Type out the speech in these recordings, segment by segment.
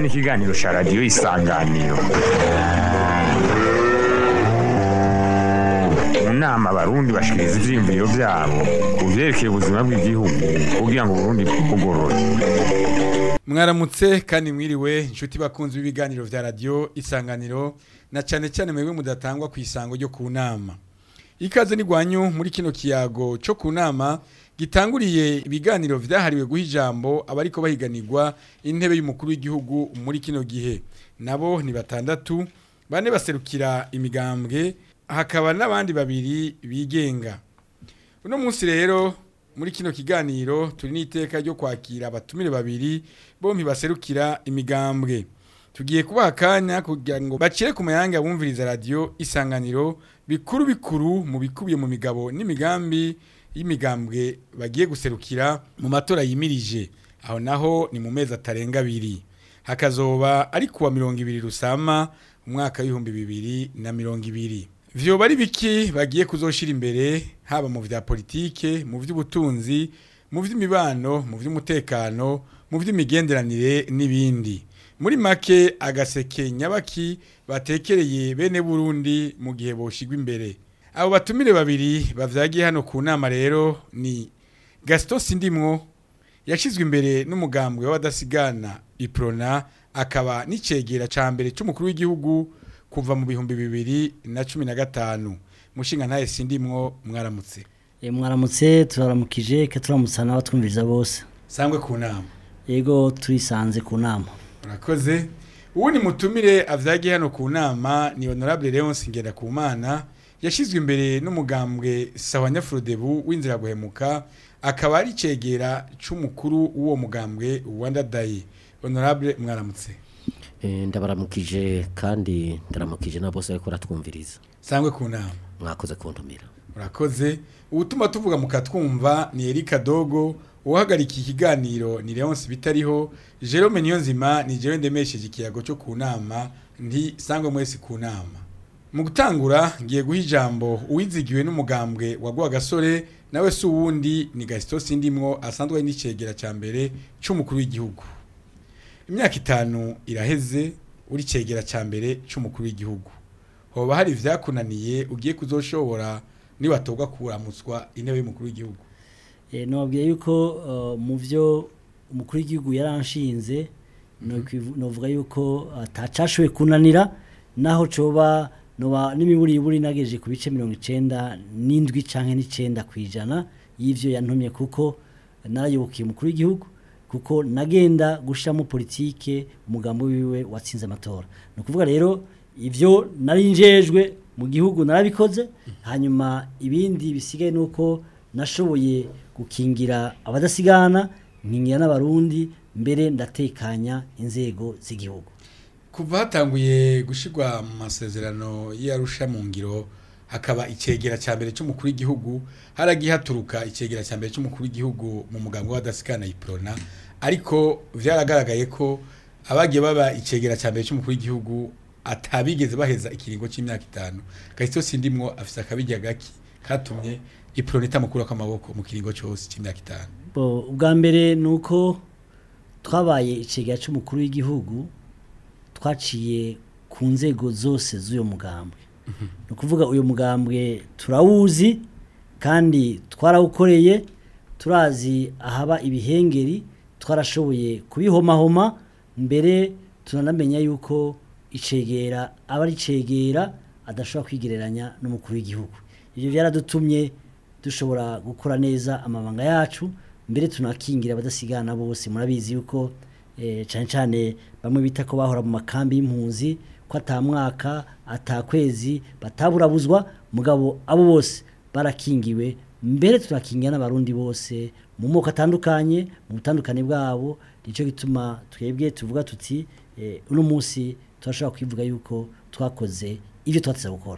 ni ikiganiro cya radiyo isanganiro mu nama abarundi bashikiriza ivyiyumviro vyabo ku vyerekeye ubuzima bw'igihugu kugira ngo uburundi bwugorore mwaramutse kandi mwiriwe inshuti bakunzi b'ibiganiro vya radiyo isanganiro na cyane cyane mwebwe mudatangwa ku isango ryo ku nama ikaze ni gwanyu muri kino kiyago cyo ku nama gitanguriye ibiganiro vyahariwe guha ijambo abariko bahiganirwa intebe y'umukuru w'igihugu muri kino gihe nabo ni batandatu bane baserukira imigambwe hakaba n'abandi babiri bigenga uno munsi rero muri kino kiganiro turi n'iteka ryo kwakira abatumire babiri bompi baserukira imigambwe tugiye kubaha akanya kugira ngo bacire ku mayanga bumviriza radiyo isanganiro bikuru bikuru mu bikubiye mu migabo n'imigambi y'imigambwe bagiye guserukira mu matora yimirije aho naho ni mu mezi atarenga abiri hakazoba ari kuwa mirongo ibiri rusama umwaka w'ibihumbi bibiri na mirongo ibiri vyoba ari biki bagiye kuzoshira imbere haba mu vya politike mu vy'ubutunzi mu vy'imibano mu vy'umutekano mu vy'imigenderanire n'ibindi muri make agaseke nyabaki batekereye bene Burundi mu gihe boshigwa imbere abo batumire babiri bavyagiye hano ku nama rero ni Gaston Sindimwo yashizwe imbere n'umugambwe w'abadasigana Iprona akaba n'icegera ca mbere c'umukuru w'igihugu kuva mu bihumbi bibiri na cumi na gatanu mushinga ntaye sindimwo mwaramutse E, mwaramutse turaramukije ke turamutsa n'abatwumviriza bose sangwe ku nama yego turisanze ku nama murakoze ubu ni mutumire avyagiye hano ku nama ni honorable Leonce Ngerakumana yashizwe imbere n'umugambwe sawa nyafurodebu w'inzira guhemuka akaba ari cegera c'umukuru w'uwo mugambwe wandadaye honorable mwaramutse Eh, ndabaramukije kandi ndaramukije na bose bariko baratwumviriza sangwe ku nama mwakoze kuntumira Urakoze. Ubutuma tuvuga mukatwumva ni Erika Dogo, uhagarika ikiganiro ni Leonce bitariho, Jerome Niyonzima ni jewe ndemesheje ikiyago cyo ku nama, nti sangwe mwese ku nama. Mu gutangura ngiye guha ijambo uwizigiwe n'umugambwe wa gasore nawe si uwundi ni Gaston Sindimwo asanzwe ari n'icegera ca mbere c'umukuru w'igihugu. Imyaka itanu iraheze uri cegera ca mbere c'umukuru w'igihugu. Hoba hari vyakunaniye ugiye kuzoshobora niwatoga kuramutswa intebe y'umukuru w'igihugu e, nobabwiye yuko uh, mu vyo umukuru w'igihugu yaranshinze nokwivu- novuga yuko atacashoboye kunanira naho coba noba n'imiburiburi nageje ku bice mirongo icenda n'indwi canke n'icenda kw'ijana y'ivyo yantumye kuko narayobokiye umukuru w'igihugu kuko nagenda gushiramo politike umugambo wiwe watsinze amatora ni ukuvuga rero ivyo nari njejwe mu gihugu narabikoze hanyuma ibindi bisigaye nuko nashoboye gukingira abadasigana nkingira n'abarundi mbere ndatekanya inzego z'igihugu kuva hatanguye gushirwa mu masezerano y'arusha mu ngiro hakaba icegera cya mbere cy'umukuru w'igihugu haragiye haturuka icegera cya mbere cy'umukuru w'igihugu mu mugambo w'adasikana iprona ariko vyaragaragaye ko abagiye baba icegera cya mbere cy'umukuru w'igihugu atabigeze baheza ikiringo cy'imyaka itanu Gaston Sindimwo afise akabijya gaki katumye iprona itamukura kw'amaboko mu kiringo cyose cy'imyaka itanu Bo, ubwa mbere ni uko twabaye icegera cy'umukuru w'igihugu twaciye ku nzego zose z'uyo mugambwe ni ukuvuga uyu mugambwe turawuzi kandi twarawukoreye turazi ahaba ibihengeri twarashoboye kubihomahoma mbere tunanamenya yuko icegera aba ari icegera adashobora kwigereranya n'umukuru w'igihugu ibyo byaradutumye dushobora gukora neza amabanga yacu mbere tunakingira abadasigana bose murabizi yuko eh, cyane cyane bamwe bita ko bahora mu makambi y'impunzi ko atamwaka atakwezi bataburabuzwa mugabo abo bose barakingiwe mbere turakingira n'abarundi bose mu moko atandukanye mu butandukane bwabo nicyo gituma twebwe tuvuga tuti eh, uno munsi turashobora kwivuga yuko twakoze ibyo twateze gukora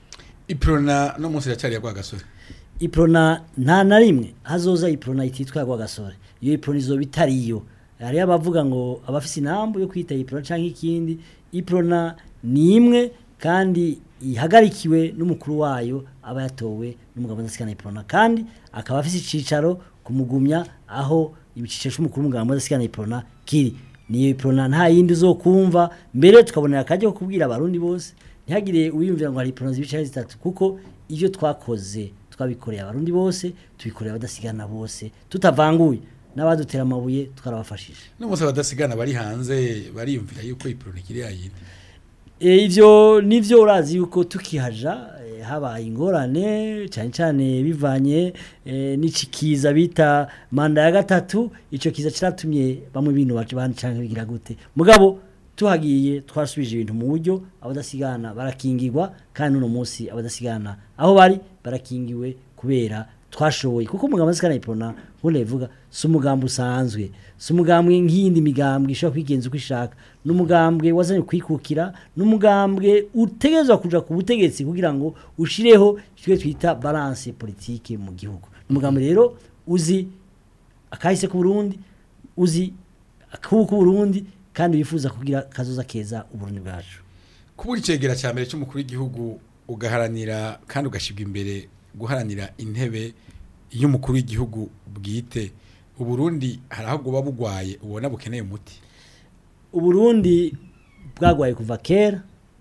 iprona no munsi iracyari ya gasore iprona nta na rimwe hazoza iprona ititwa kwa gasore iyo iprona izoba itariyo hariyo abavuga ngo abafise inambu yo kwita iprona canke ikindi iprona ni imwe kandi ihagarikiwe n'umukuru wayo aba yatowe n'umugabo udasikana iprona kandi akaba afise icicaro kumugumya aho ibiciciro c'umukuru w'umugabo udasikana iprona kiri niyo iprona nta yindi uzokumva mbere tukabonera akajya ko kubwira abarundi bose ntihagire uwiyumvira ngo hari iprona zibicaye zitatu kuko ibyo twakoze twabikoreye abarundi bose tubikoreye abadasigana bose tutavanguye n'abadutera amabuye twarabafashije n'umunsi abadasigana bari hanze bariyumvira yuko iproni kiri yayindi E, ivyo nivyo urazi yuko tukihaja e, habaye ingorane cyane cyane bivanye e, n'icikiza bita manda ya gatatu ico kiza ciratumye bamwe bintu baje bandi canke bigira gute mugabo tuhagiye twasubije ibintu mu buryo abadasigana barakingirwa kandi uno munsi abadasigana aho bari barakingiwe kubera twashoboye kuko umugambi asikana ipona ubundi bivuga si umugambi usanzwe si umugambwe nk'iyindi migambwe ishobora kwigenza uko ishaka ni umugambwe wazanye kwikukira ni umugambwe utegerezwa kuja ku butegetsi kugira ngo ushireho icyo twita balance politike mu gihugu ni umugambi rero uzi akahise ku Burundi uzi akubu ku Burundi kandi wifuza kugira kazoza keza uburundi bwacu kubura icegera cya mbere cy'umukuru w'igihugu ugaharanira kandi ugashibwa imbere guharanira intebe y'umukuru w'igihugu bwite uburundi hari aho buba bugwaye ubona bukeneye umuti uburundi bwagwaye kuva kera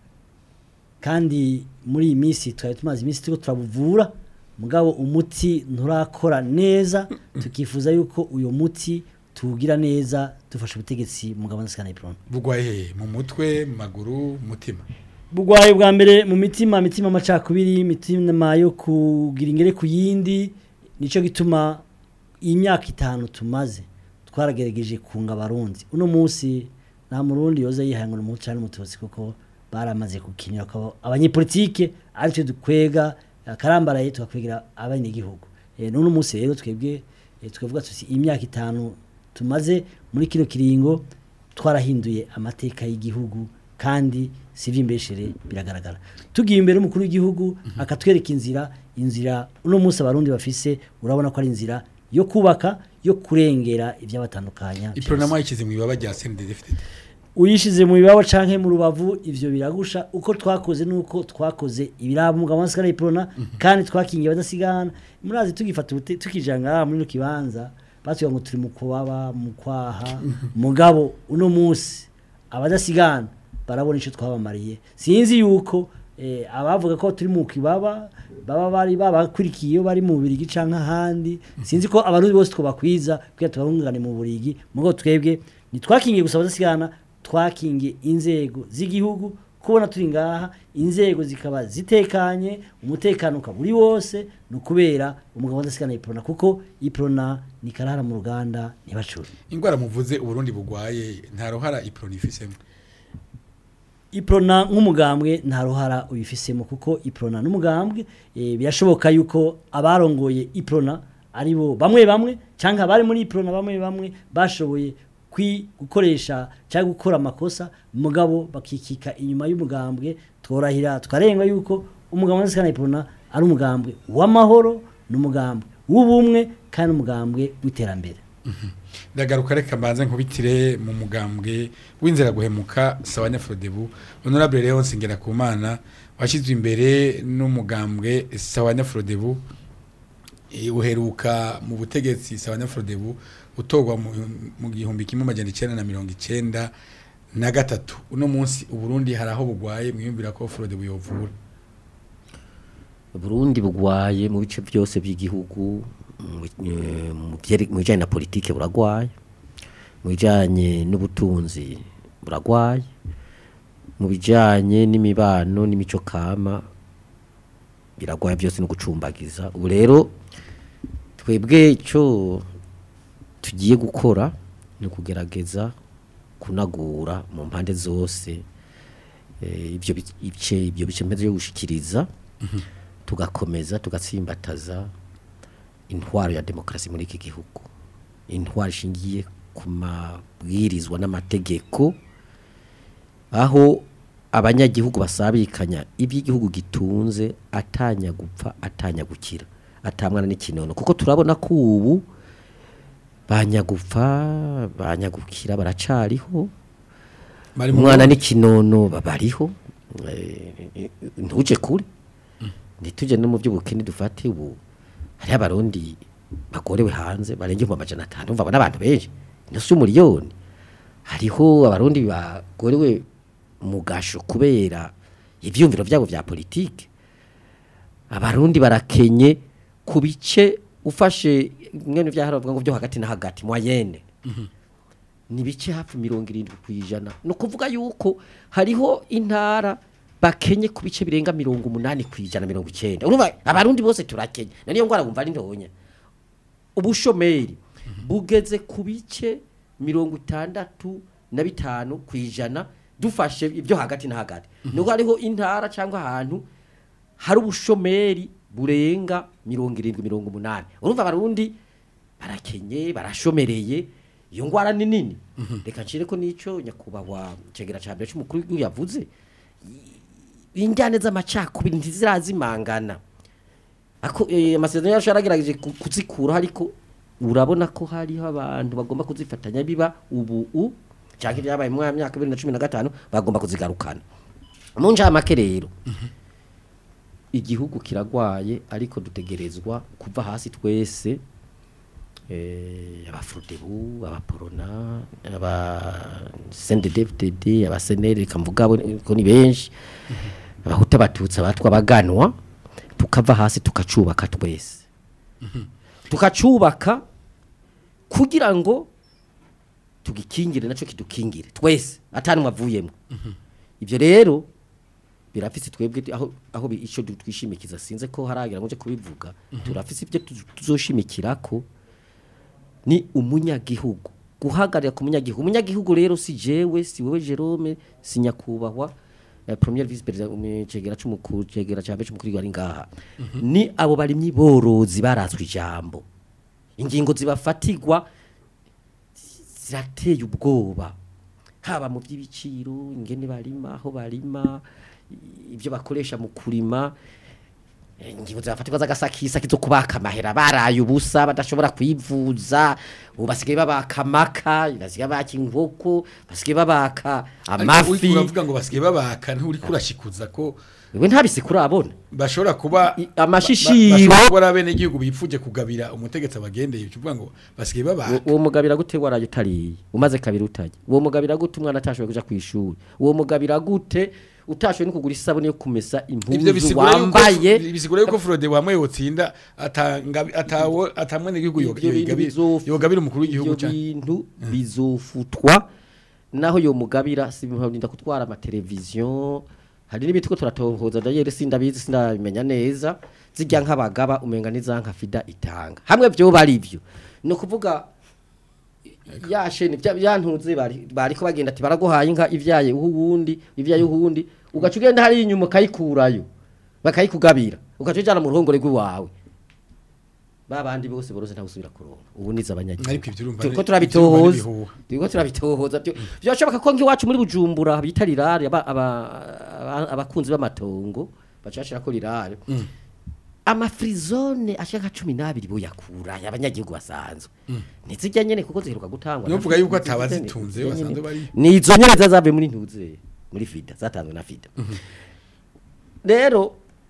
kandi muri iyi minsi twari tumaze iminsi turiko turabuvura mugabo umuti nturakora neza tukifuza yuko uyo muti tuwugira neza dufasha ubutegetsi mugabo nasikana iprone bugwaye hehe mu mutwe mu maguru mu mutima bugwaye bwa mbere mu mitima mitima amacakubiri mitima yo kugira ingere ku yindi nico gituma iyi myaka itanu tumaze twaragerageje kunga abarundi uno munsi nta murundi yoza yihangana umuco cyane umututsi kuko baramaze gukinira ko abanyepolitike aricyo dukwega akarambaraye tugakwegera abanyagihugu eh none munsi rero twebwe eh, tukavuga tuti imyaka itanu tumaze muri kino kiringo twarahinduye amateka y'igihugu kandi sivyo imbeshere biragaragara tugiye imbere umukuru w'igihugu akatwereka inzira inzira uno munsi abarundi bafise urabona ko ari inzira yo kubaka yo kurengera ibyabatandukanya iprona mwayikize mu ibaba rya CNDD-FDD uyishize mu bibabo canke mu rubavu ivyo biragusha uko twakoze nuko twakoze ibirabo mugabo wasikara iprona kandi twakingiye badasigana murazi tugifata ubute- tukijanga muri no kibanza batuye ngo turi mu kubaba mu kwaha mugabo uno munsi abadasigana barabona ico twabamariye sinzi yuko eh, abavuga ko turi mu kibaba baba bari babakurikiye iyo bari mu burigi canke ahandi sinzi ko abarundi bose twabakwiza kugira tubahungane mu burigi mugabo twebwe nitwakingiye gusa abadasigana twakingiye inzego z'igihugu kubona turi ngaha inzego zikaba zitekanye umutekano ukaba uri wose ni ukubera umugabo udasigana iprona kuko iprona ni karara mu ruganda ntibacure ingwara muvuze uburundi bugwaye nta ruhara iprona ifisemo iprona nk'umugambwe nta ruhara ubifisemo kuko iprona n'umugambwe eh, birashoboka yuko abarongoye iprona ari bo bamwe bamwe cyangwa abari muri iprona bamwe bamwe bashoboye kwi gukoresha cyangwa gukora amakosa mugabo bakikika inyuma y'umugambwe tworahira tukarenga yuko umugambwe w'asikana iprona ari umugambwe w'amahoro n'umugambwe w'ubumwe kandi umugambwe w'iterambere ndagaruka reka mbanze nkubitire mu mugambwe w'inzira guhemuka sawanya Frodebu honorable Leonce Ngerakumana washyizwe imbere n'umugambwe sawanya Frodebu eh, uheruka mu butegetsi sawanya Frodebu utorwa mu mu gihumbi kimwe amajana icenda na mirongo icenda na gatatu uno munsi uburundi hari aho bugwaye mwiyumvira ko Frodebu yovura Burundi bugwaye mu bice byose by'igihugu mu eh, mu byere- mu bijanye na politike buragwaye mu bijanye n'ubutunzi buragwaye mu bijanye n'imibano n'imico kama biragwaye byose no gucumbagiza ubu rero twebwe ico tugiye gukora ni ukugerageza kunagura mu mpande zose eh, ibyo bi- bice ibyo bice mpeze yo gushikiriza tugakomeza tugatsimbataza intwaro ya demokarasi muri iki gihugu intwaro ishingiye ku mabwirizwa n'amategeko aho abanyagihugu basabikanya iby'igihugu gitunze atanya gupfa atanya gukira atamwana n'ikinono kuko turabona ko ubu banyagupfa banyagukira baracariho bari mu umwana n'ikinono babariho eh, ntuje kure ntituje no mu by'ubukene dufate ubu hari abarundi bagorewe hanze barenga mu amajana atanu umva n'abantu benshi nusu umuriyoni hariho abarundi bagorewe mu gasho kubera ivyumviro vyabo vya politike abarundi barakenye ku bice ufashe mwene vyahara bavuga ngo byo hagati na hagati mwayene ni bice hafi mirongo irindwi ku ijana ni ukuvuga yuko hariho intara bakenye ku bice birenga mirongo umunani ku ijana mirongo icyenda urumva abarundi bose turakenye na niyo ngwara wumva ari ntonya ubushomeri bugeze ku bice mirongo itandatu na bitanu ku ijana dufashe ibyo hagati na hagati nuko hariho intara cyangwa ahantu hari ubushomeri burenga mirongo irindwi mirongo umunani urumva abarundi barakenye barashomereye iyo ngwara ni nini reka ncire ko n'icyo nyakubahwa cegera cya mbere cy'umukuru w'igihugu yavuze injyane z'amacakubiri ntizirazimangana ako eh, amasezerano yacu yaragerageje ku- kuzikuraho ariko urabona ko hariho abantu bagomba kuzifatanya biba ubu u cyangwa ibyabaye mu myaka bibiri na cumi na gatanu bagomba kuzigarukana mu njamake rero igihugu kiragwaye ariko dutegerezwa kuva hasi twese eh, abafurudebu abaporona aba sendedevded abaseneri reka mvuga abo ko ni benshi abahuta abatutsi abatwa baganwa tukava hasi tukacubaka twese tukacubaka kugira ngo tugikingire nacyo kidukingire twese atari mwavuyemo ibyo rero birafise twebwe ti- aho aho bi- ico du- twishimikiza sinze ko haragira ngo nje kubivuga turafise ibyo tu- tuzoshimikirako ni umunyagihugu guhagarira ku munyagihugu umunyagihugu rero si jewe si wewe Jerome si nyakubahwa eh, premier vice president umcegera c'umukuru cegera ca mbere c'umukuru ari ngaha ni abo barimyi borozi baratswe ijambo ingingo zibafatigwa zirateye ubwoba haba mu by'ibiciro ingene barima aho barima i- ibyo bakoresha mu kurima eh, ingingo zafatirwa z'agasakisa kizo kubaka amahera baraye ubusa badashobora kwivuza ubu basigaye babaka amaka basigaye babaka inkoko basigaye babaka amafi uravuga ngo basigaye babaka nturi kurashikuza ko we ntabisi kurabona bashobora kuba I- amashishiro- bashobora kuba ari abenegihugu bipfuje kugabira umutegetsi abagendeye uvuga ngo basigaye babaka Uwo- uwo mugabira gute waraye utariye umaze kabiri utajya uwo mugabira gute umwana atashoboye kuja ku ishuri uwo mugabira gute utashoboye no kugura isabune yo kumesa ivyo impuzu bisigura yuko wambaye bisigura yuko Frode wamwe yotsinda atanga atawo atamwene gihugu Ivyo bintu bizof- yogabira umukuru w'igihugu ivyo cyane bintu bizofutwa naho yo mugabira sibirinda kutwara amateleviziyo hari n'ibiti ko turatohoza ndayere sindabizi sindabimenya neza zijya nk'abagaba umenga n'izanka fida itanga hamwe byo bari byo ni ukuvuga ya sheni bya byantuze bari bariko bagenda ati baraguhaye inka ivyaye uhundi ivyaye uhundi ugaca ugenda hari inyuma kayikurayo bakayikugabira ugaca ujana mu ruhongore rw'iwawe babandi bose borose nta gusubira kuronka ubu niza abanyagihugu Ariko ivyo urumva turiko ni- turabitohoza ivyo urumva ni ibihuha. turiko turabitohoza byo byashoboka ko ngiwacu muri bujumbura bita rirare aba- aba- aba- abakunzi b'amatongo bacashira ko rirare amafrizone ashaka 12 boyakura abanyagihugu basanzwe ntizijya nyene kuko ziheruka gutangwa Niyo mvuga yuko Ntizijya atabazitunze nyene. basanzwe bari ni izo nyene zazavuye muri ntuze muri fida zatanzwe na fida rero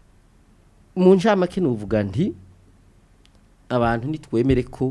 mu ncamake nuvuga nti abantu nitwemere ko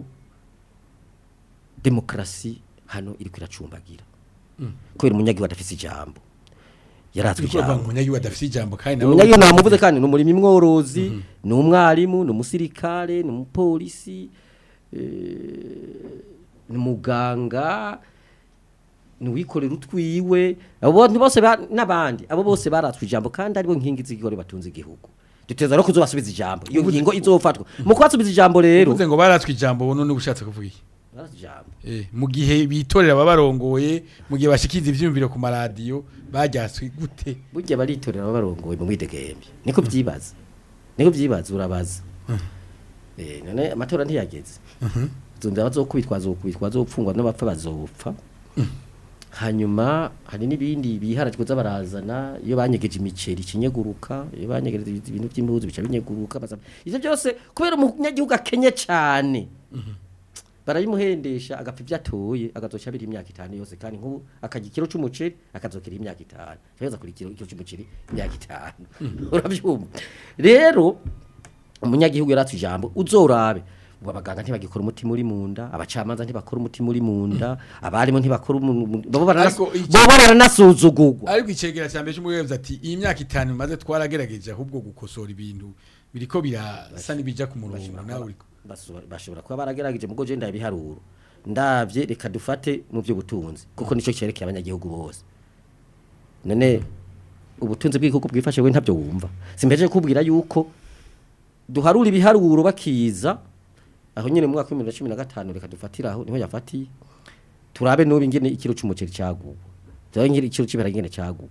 demokarasi hano iri kwiracumbagira kubera umunyagihugu adafise ijambo yaratswe Uriko uravuga ngo ijambo umunyagihugu adafise ijambo kandi nawe umunyagihugu namuvuze kandi ni umurimi mworozi ni umwarimu ni umusirikare ni umupolisi eh, ni umuganga ni uwikorera utwiwe abo bantu bose ba- n'abandi abo bose baratswe ijambo kandi aribo nkingi z'igihore batunze igihugu duteza no kuzobasubiza ijambo iyo ngingo izofatwa mu kubasubiza ijambo rero uvuze ngo baratswe ijambo none ubushatse kuvuga iki baratswe ijambo Eh, mu gihe bitorera ababarongoye mu gihe bashikiza ivyumviro ku maradiyo bajyatswe gute burya baritorera barongoye mu mwidegembe niko byibaza niko byibaza urabaza eh none amatora ntiyageze zumva bazokubitwa bazokubitwa bazopfungwa n'abapfa bazopfa hanyuma hari n'ibindi biharajwe z'abarazana iyo banyegeje imiceri kinyeguruka iyo banyegeje ibintu by'impuzu bica binyeguruka baza- ivyo byose kubera umunyagihugu akenye cyane barayimuhendesha agapfa ibyo atoye agazoca abira imyaka itanu yose kandi nk'ubu akarya ikiro c'umuceri akazokera imyaka itanu cyangwa kuri ikiro ikiro c'umuceri imyaka itanu urabyumva rero umunyagihugu yaratse ijambo uzorabe ubu abaganga ntibagikora umutima uri mu nda abacamanza ntibakora umutima uri mu nda abarimu ntibakora umu- mu- bobo baranas- Ariko iki- bobo baranasuzugurwa ariko icegera cya mbere cy'umuyobozi ati iyi myaka itanu maze twaragerageje ahubwo gukosora ibintu biriko birasa n'ibijya ku murongo nawe uriko Baso- bashobora kuba baragerageje mugo je ndabiharuro ndavye reka dufate mu by'ubutunzi kuko nico cyerekeye abanyagihugu bose none ubutunzi bw'igihugu bwifashe we ntabyo wumva simpeje kubwira yuko duharura ibiharuro bakiza aho nyine mu mwaka wa 2015 reka dufatira aho niho yafatiye turabe n'ubu ingene ikiro cy'umuceri cyaguwe turabe ingene ikiro cy'ibara ingene cyaguwe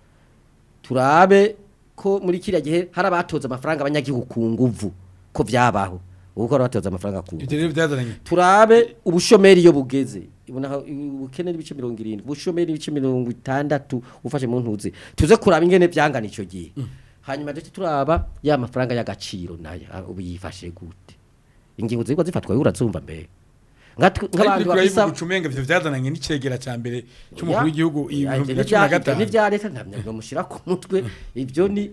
turabe ko muri kiriya gihe hari abatoza amafaranga abanyagihugu ku nguvu ko byabaho ubu hari abatoza amafaranga ku nguvu ibyo rero byazananye turabe ubushomeri iyo bugeze ibona aho ubukene n'ibice mirongo irindwi ubushomeri n'ibice mirongo itandatu ufashe mu ntuzi tuze kuraba ingene byangana icyo gihe hanyuma ndetse turaba ya mafaranga y'agaciro nayo ah, ubu yifashe gute ingingo ziriko zifatwa urazumva mbere Nka- nk'abantu bafisa ucumenga ivyo byazananye n'icegera cya mbere cy'umukuru Ya, w'igihugu iyi ya, bihumbi ibyo bibiri na cumi na n'ibya- ibyo gatanu n'ibya leta ntabwo mushyira ku mutwe ibyo ni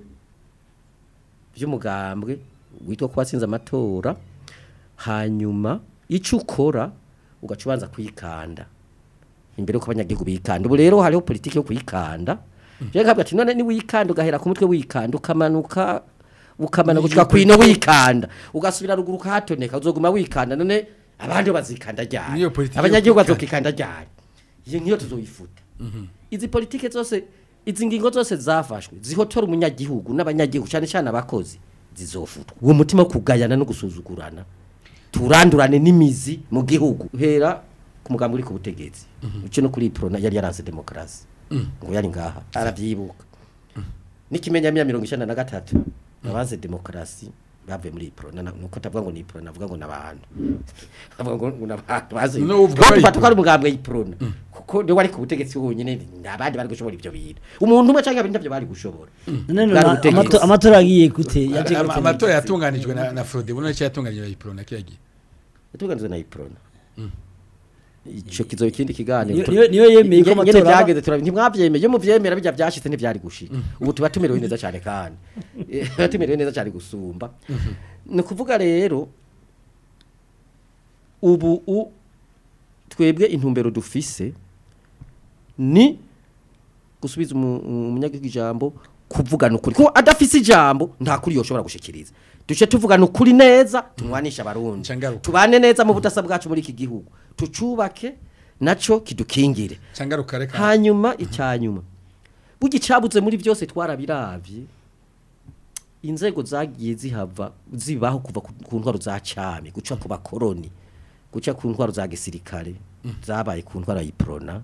by'umugambwe witwa ko watsinze amatora hanyuma icyo ukora ugaca ubanza kwikanda imbere y'uko abanyagihugu bikanda ubu rero hariho politiki yo kwikanda rero nkavuga ati none niwikanda ugahera ku mutwe wikanda ukamanuka ukamanuka gushika kwino wikanda ugasubira ruguru ukahatoneka uzoguma wikanda none abandi bazikanda ryari Niyo politiki yo abanyagihugu kwikanda. bazokikanda ryari iyo nkiyo tuzoyifuta izi politike zose izi ngingo zose zafashwe zihotora umunyagihugu n'abanyagihugu cyane cyane abakozi zizofutwa uwo mutima wo kugayana no gusuzugurana turandurane n'imizi mu gihugu hera ku mugambi uri ku butegetsi uce no kuri prona yari yaranze demokarasi ngo yari ngaha arabyibuka n'ikimenyamya mirongo icyenda na gatatu abaze demokarasi bavuye muri prona nuko atavuga ngo ni prona avuga ngo n'abantu avuga ngo ngo n'abantu baze No, uvuga no ko ari tufata ko ari umugambwe y'iprona kuko niwe wari ku butegetsi wonyine abandi bari gushobora ibyo bintu umuntu umwe cyangwa abiri ntabyo bari gushobora none Bwari na- ubutegetsi. amato- amatora agiye gute yaje Ama- gute amatora yatunganijwe na na Frode buno cyo yatunganijwe na Iprona kiyagiye yatuganizwe na iprona ico kizo ikindi kiganiro Niyo- niyo- niyo yemeye ko Nge- amatora ngene aba- byageze turabi ntimwavyemeye iyo muvyemera bijya byashitse ntivyari gushika ubu tuba tumerewe neza cyane kandi Eh, tuba tumerewe neza cyane gusumba ni ukuvuga rero ubu u twebwe intumbero dufise ni gusubiza umu- umunyagihugu ijambo kuvugana ukuri ko adafise ijambo nta kuri yoshobora gushikiriza duce tuvugana ukuri neza tumwanisha abarundi Cangaruka. tubane neza mu budasa bwacu muri iki gihugu tucubake naco kidukingire cangaruka reka hanyuma icyanyuma bugicabuze muri byose twarabiravye inzego zagiye zihava zibaho kuva ku ku ntwaro za cami guca ku bakoroni guca ku ntwaro za gisirikare zabaye ku ntwaro yiprona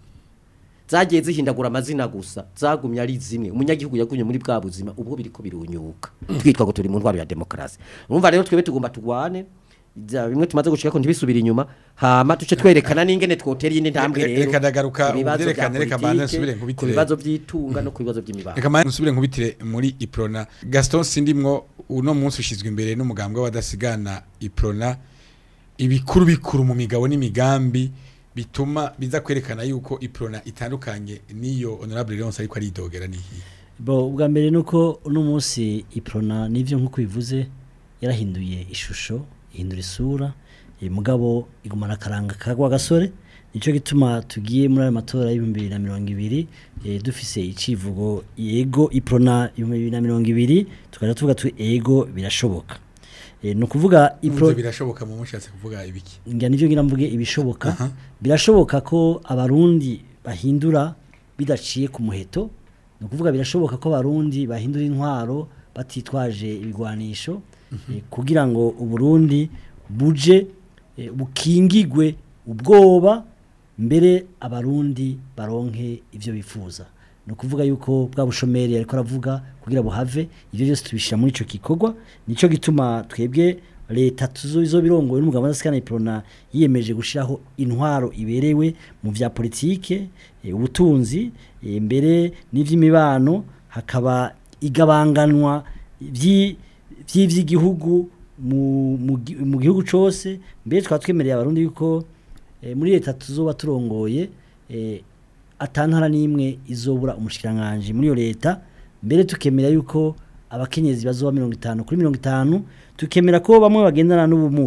zagiye zihindagura amazina gusa zagumye ari zimwe umunyagihugu yagumye muri bwa buzima ubwo biriko birunyuka twitwa ngo turi mu ntwaro ya demokarasi urumva rero twebwe tugomba tugwane bya bimwe tumaze gushika ko ntibisubire inyuma hama tuce twerekana n'ingene twotera iyindi ntambwe Reka- rero reka ndagaruka ku bibazo ubyerekane, bya reka mbanze politike, nsubire ku nkubitire. bibazo by'itunga no ku bibazo by'imibano reka manje nsubire nkubitire muri Iprona Gaston Sindimwo uno munsi ushizwe imbere n'umugambwe w'abadasigana Iprona ibikuru bikuru mu migabo n'imigambi bituma biza kwerekana yuko Iprona itandukanye n'iyo Honorable Leonce ariko aridogera nihi bo ubwa mbere nuko uno munsi iprona nivyo nkuko bivuze yarahinduye ishusho ihindura isura eh, mugabo igumana akaranga kagwa gasore nico gituma tugiye muri ayo matora y'ibihumbi bibiri na mirongo ibiri eh, dufise icivugo yego iprona ibihumbi bibiri na mirongo ibiri tukaja tuvuga tu ego birashoboka eh, ni ukuvuga Ivyo Ipro- birashoboka mu mushatse kuvuga ibiki ngira nivyo ngira mvuge ibishoboka Aha. birashoboka ko abarundi bahindura bidaciye ku muheto ni ukuvuga birashoboka ko abarundi bahindura intwaro batitwaje ibigwanisho eh, kugira ngo uburundi buje eh, bukingigwe ubwoba mbere abarundi baronke ivyo bifuza ni ukuvuga yuko bwa bushomeri ariko aravuga kugira buhave ivyo byose tubishira muri ico gikorwa nico gituma twebwe leta tuzo birongoye n'umugabo w'adasikana iprona yiyemeje gushiraho intwaro iberewe mu vya politike eh, ubutunzi eh, mbere n'ivy'imibano hakaba igabanganwa vyi- vy'ivy'igihugu mu, mu, gi- mu gihugu cose mbere twaba twemereye abarundi yuko eh, muri leta tuzoba turongoye eh, atantara n'imwe izobura umushikiranganje muri iyo leta mbere tukemera yuko abakenyezi bazoba mirongo itanu kuri mirongo itanu tukemera ko bamwe bagendana n'ubumuga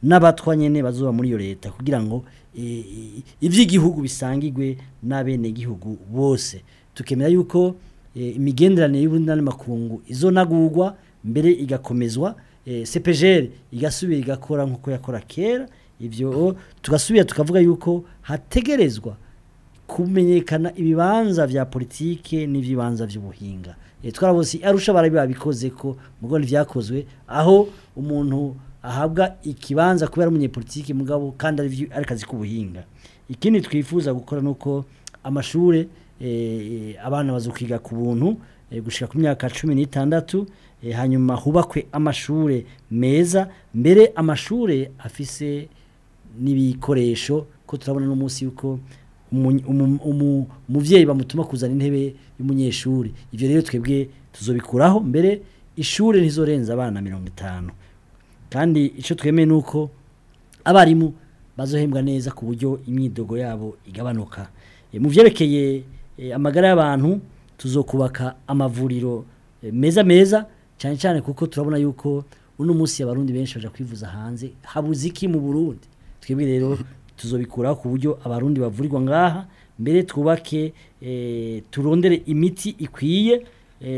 n'abatwa nyene bazoba muri iyo leta kugira ngo eh, eh, ivy'igihugu bisangirwe n'abenegihugu bose tukemera yuko eh, imigenderanire y'uburundi n'amakungu izonagurwa mbere igakomezwa eh, CPGL igasubira igakora nkuko yakora kera ivyo tugasubira tukavuga yuko hategerezwa kumenyekana ibibanza vya politike n'ibibanza vy'ubuhinga e, twarabuze arusha barabi babikoze ko mugo vyakozwe aho umuntu ahabwa ikibanza kubera umunyepolitike mugabo kandi ari vyu- ari kazi k'ubuhinga ikindi twifuza gukora nuko amashure e, abana bazokwiga ku buntu e, gushika ku myaka 16 e, hanyuma hubakwe amashure meza mbere amashure afise n'ibikoresho ko turabona no munsi yuko umu- umu- umu- umuvyeyi bamutuma kuzana intebe y'umunyeshuri ivyo rero twebwe tuzobikuraho mbere ishure ntizorenza abana mirongo itanu kandi ico twemeye nuko abarimu bazohembwa neza ku buryo imyidogo yabo igabanuka e, mu vyerekeye e, amagara y'abantu tuzokubaka amavuriro e, meza meza cyane cyane kuko turabona yuko uno munsi abarundi benshi baja kwivuza hanze habuze iki mu Burundi twebwe rero tuzobikuraho ku buryo abarundi bavurirwa ngaha mbere twubake e, turondere imiti ikwiye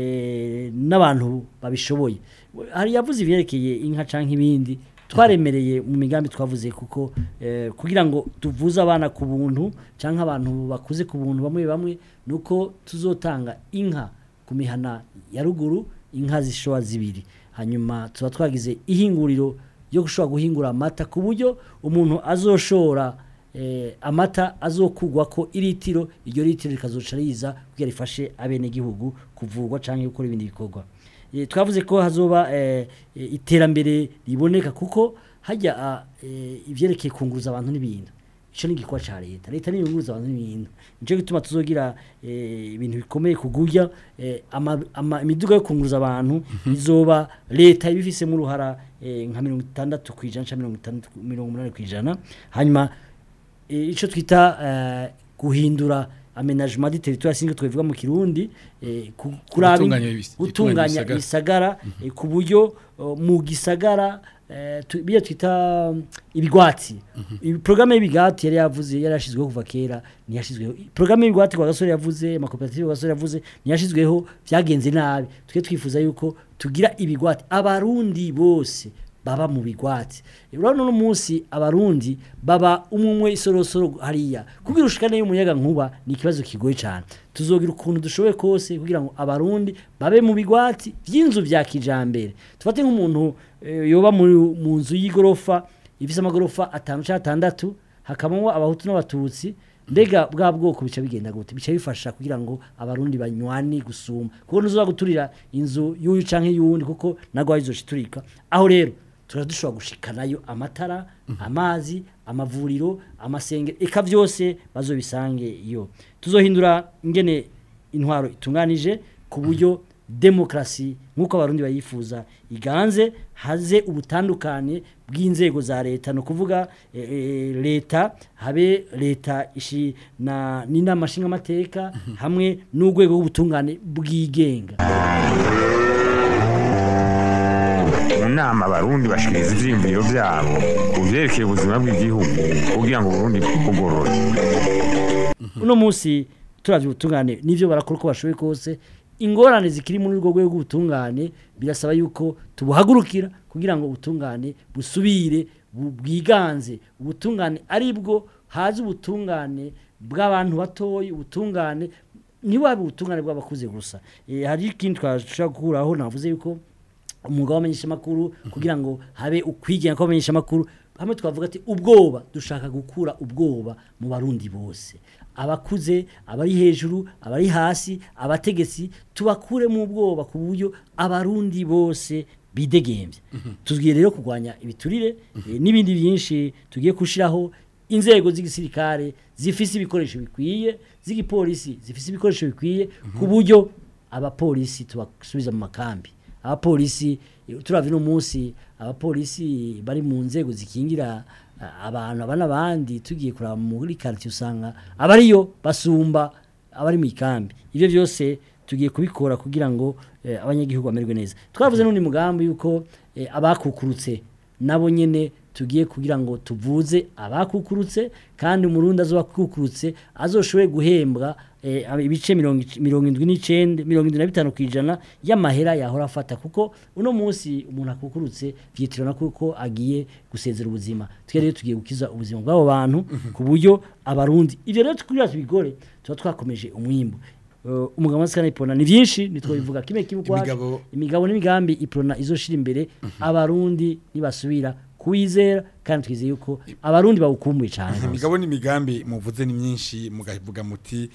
e, n'abantu babishoboye hari yavuze ivyerekeye inka canke ibindi twaremereye mu migambi twavuze kuko eh, kugira ngo tuvuze abana ku buntu canke abantu bakuze ku buntu bamwe bamwe nuko tuzotanga inka ku mihana ya ruguru inka zishoba zibiri hanyuma tuba twagize ihinguriro yo gushobora guhingura amata ku buryo umuntu azoshora eh, amata azokugwa ko iritiro iryo litiro rikazoca riza kugira rifashe abenegihugu kuvurwa canke gukora ibindi bikorwa Eh, twavuze ko hazoba eh, eh, iterambere riboneka kuko hajya ah, eh, ivyerekeye kunguruza abantu n'ibintu ico ni igikwa ca leta leta niyo yunguruza abantu n'ibintu nico gituma tuzogira eh, ibintu bikomeye kugurya eh, ama, ama, imiduga yo kunguruza abantu izoba leta ibifisemo uruhara eh, nka mirongo itandatu kwijana canke mirongo itandatu mirongo umunani kwijana hanyuma eh, ico twita eh, guhindura aménagement du territoire singe twivuga mu kirundi eh, ku- kuraba in- Gutunganya ibis- gutunganya ibisagara. isagara eh, ku buryo uh, mu gisagara eh, tu- biyo twita um, ibigwati mm programme y'ibigwati yari yavuze yari yashizweho kuva kera ntiyashizweho programme y'ibigwati kwa gasore yavuze amakoperative kwa gasore yavuze ntiyashizweho byagenze nabi twe twifuza yuko tugira ibigwati abarundi bose baba mu bigwati urabona uno munsi abarundi baba umwe isorosoro hariya kugira ushikane y'umuyaga nkuba ni ikibazo kigoye cyane tuzogira ukuntu dushoboye kose kugira ngo abarundi babe mu bigwati by'inzu bya kijambere tufate nk'umuntu eh, yoba mu mu nzu y'igorofa ifise amagorofa atanu cyangwa atandatu hakabamo abahutu n'abatutsi mbega bwa bwoko bica bigenda gute bica bifasha kugira ngo abarundi banywane gusuma kuko ntuzoba guturira inzu y'uyu canke y'uwundi kuko nagwo ayizoshitulika aho rero turadushobora gushikanayo amatara amazi amavuriro amasengero eka byose bazobisange iyo tuzohindura ingene intwaro itunganije ku buryo demokrasi nk'uko abarundi bayifuza iganze haze ubutandukane bw'inzego za leta no kuvuga e, e, leta habe leta ishi na n'inama nshingamateka hamwe n'urwego rw'ubutungane bwigenga mu nama abarundi bashikiriza ivyiyumviro vyabo ku vyerekeye ubuzima bw'igihugu kugira ngo uburundi bugorore uno munsi turavye ubutungane nivyo barakora uko bashoboye kose ingorane zikiri muri urwo rwego rw'ubutungane birasaba yuko tubuhagurukira kugira ngo ubutungane busubire bu- bwiganze ubutungane ari bwo haza ubutungane bw'abantu batoyi ubutungane ntiwabe ubutungane bw'abakuze gusa Eh, hari ikindi twashobora gukuraho navuze yuko umwuga w'amenyeshamakuru kugira ngo habe ukwigenga kw'amenyeshamakuru hamwe twavuga ati ubwoba dushaka gukura ubwoba mu barundi bose abakuze abari hejuru abari hasi abategetsi tubakure mu ubwoba ku buryo abarundi bose bidegembye tuzwiye rero kurwanya ibiturire eh, n'ibindi byinshi tugiye gushiraho inzego z'igisirikare zifise ibikoresho bikwiye z'igipolisi zifise ibikoresho bikwiye ku buryo abapolisi tubasubiza mu makambi abapolisi eh, turavye no munsi abapolisi bari mu nzego zikingira ah, abantu aba n'abandi tugiye kuraba muri quartier usanga abariyo basumba abari mu ikambi ivyo byose tugiye kubikora kugira ngo eh, abanyagihugu bamererwe neza twavuze n'undi mugambi yuko eh, abakukurutse nabo nyene tugiye kugira ngo tuvuze abakukurutse kandi umurundi azoba akukurutse azoshoboye guhembwa eh, ibice mirongo ic- mirongo indwi n'icenda mirongo indwi na bitanu kw'ijana y'amahera yahora afata kuko uno munsi umuntu akukurutse vyitirana kuko agiye gusezera ubuzima twe rero tugiye gukiza ubuzima bw'abo bantu ku buryo abarundi ivyo rero kugira tubigore tuba twakomeje umwimbu Uh, umugabo wa sikana ipona ni vyinshi nitwo bivuga kimwe kimwe kwacu Imigabo- imigabo n'imigambi iprona izoshira imbere abarundi nibasubira kuwizera kandi twizeye yuko abarundi bawukumbuye cyane rwose. imigabo n'imigambi muvuze ni myinshi mugavuga muti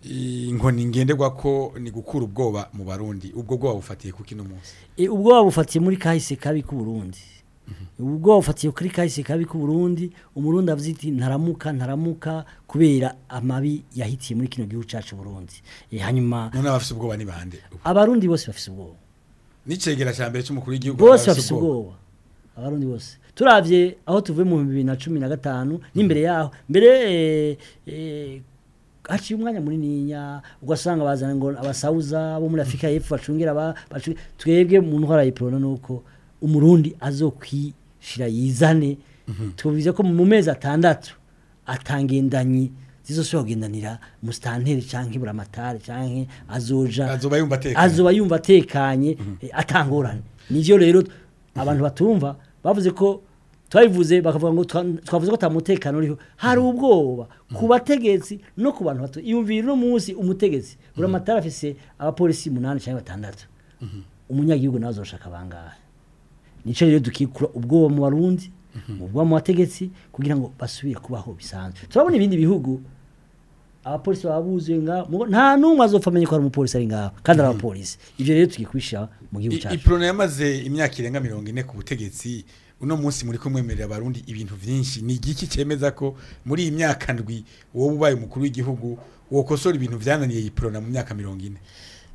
inkoni ngenderwa ko ni gukura ubwoba mu barundi ubwo bwoba bufatiye kuki no munsi E, ubwoba bufatiye muri kahise kabi ku Burundi ubwoba bufatiye kuri kahise kabi ku Burundi umurundi avuze ati ntaramuka ntaramuka kubera amabi yahitiye muri kino gihugu cacu Burundi e, hanyuma none abafise ubwoba ni bande abarundi bose bafise ubwoba n'icegera ca mbere c'umukuru w'igihugu bose abafise bafise ubwoba abarundi bose turavye aho tuvuye mu bibiri na cumi na gatanu n'imbere yaho mbere eh, eh, haciye umwanya munininya ugasanga bazana ngo abasauza bo muri afurika y'epfo bacungira aba bacu- twebwe mu ntwara y'iporona nuko umurundi azokwishira yizane tubize ko mu mezi atandatu atangendanyi zizosubira kugendanira musitanteri canke buramatari canke azoja azoba yumva atekanye azoba yumva atekanye eh, atangorane nivyo rero abantu batumva bavuze ko twabivuze bakavuga ngo twa- twavuze ko atamutekano uriho hari ubwoba ku bategetsi no ku bantu bato iyumvira uno munsi umutegetsi buramatari afise abapolisi umunani cyangwa batandatu umunyagihugu nawe azoshaka bangahe nico rero dukikura ubwoba mu barundi mu bwoba mu bategetsi kugira ngo basubire kubaho bisanzwe turabona ibindi bihugu abapolisi baba buzuye ngaho mugo- nta n'umwe azopfa amenye ko ari umupolisi ari ngaho kandi ari abapolisi ivyo rero tugiye kubishira mu gihugu I- cyacu iprona yamaze imyaka irenga mirongo ine ku butegetsi uno munsi muri kumwemerera abarundi ibintu vyinshi ni igiki cemeza ko muri iyi myaka ndwi wowe ubaye umukuru w'igihugu wokosora ibintu vyananiye iprona mu myaka mirongo ine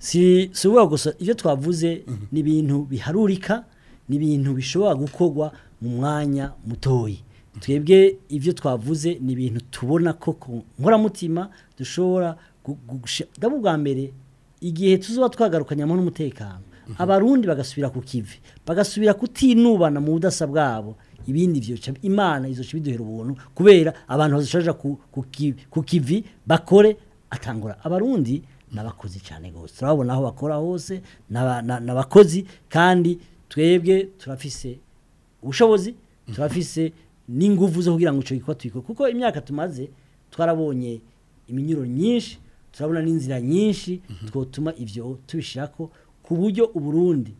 si si ukuvuga gusa ibyo twavuze ni ibintu biharurika ni ibintu bishobora gukorwa mu mwanya mutoyi twebwe ibyo twavuze ni ibintu tubona ko ku nkoramutima dushobora gu- gu- gusha- ndabwo ubwa mbere igihe tuzoba twagarukanyamo n'umutekano abarundi bagasubira ku kivi bagasubira kutinubana mu budasa bwabo ibindi byo imana izoca biduhera ubuntu kubera abantu bazishaja ku, ku, ki- ku kivi bakore atangura abarundi n'abakozi cyane gose turabona aho bakora hose n'aba- na- n'abakozi kandi twebwe turafise ubushobozi turafise n'inguvu zo kugira ngo ico gikorwa tubikore kuko imyaka tumaze twarabonye iminyuro nyinshi turabona n'inzira nyinshi twotuma ivyo tubishirako ku buryo uburundi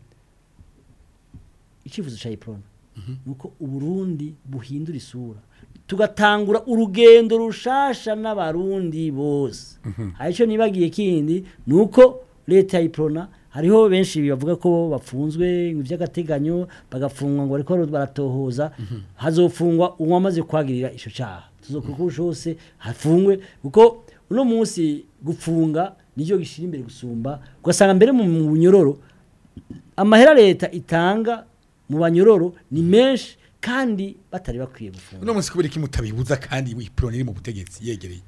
icyifuzo cya iprona nuko uburundi buhindura isura tugatangura urugendo rushasha n'abarundi bose hari icyo nibagiye kindi ni uko leta ya iprona hariho benshi bavuga ko bafunzwe by'agateganyo bagafungwa ngo bariko baratohoza hazofungwa uwamaze kwagirira ico caha tuzokora uko hose hafungwe kuko uno munsi gufunga nicyo gishira imbere gusumba ugasanga mbere mu mu bunyororo amahera leta itanga mu banyororo ni menshi kandi batari bakwiye gufunga uno munsi kubera iki mutabibuza kandi iprona iri mu butegetsi yegereye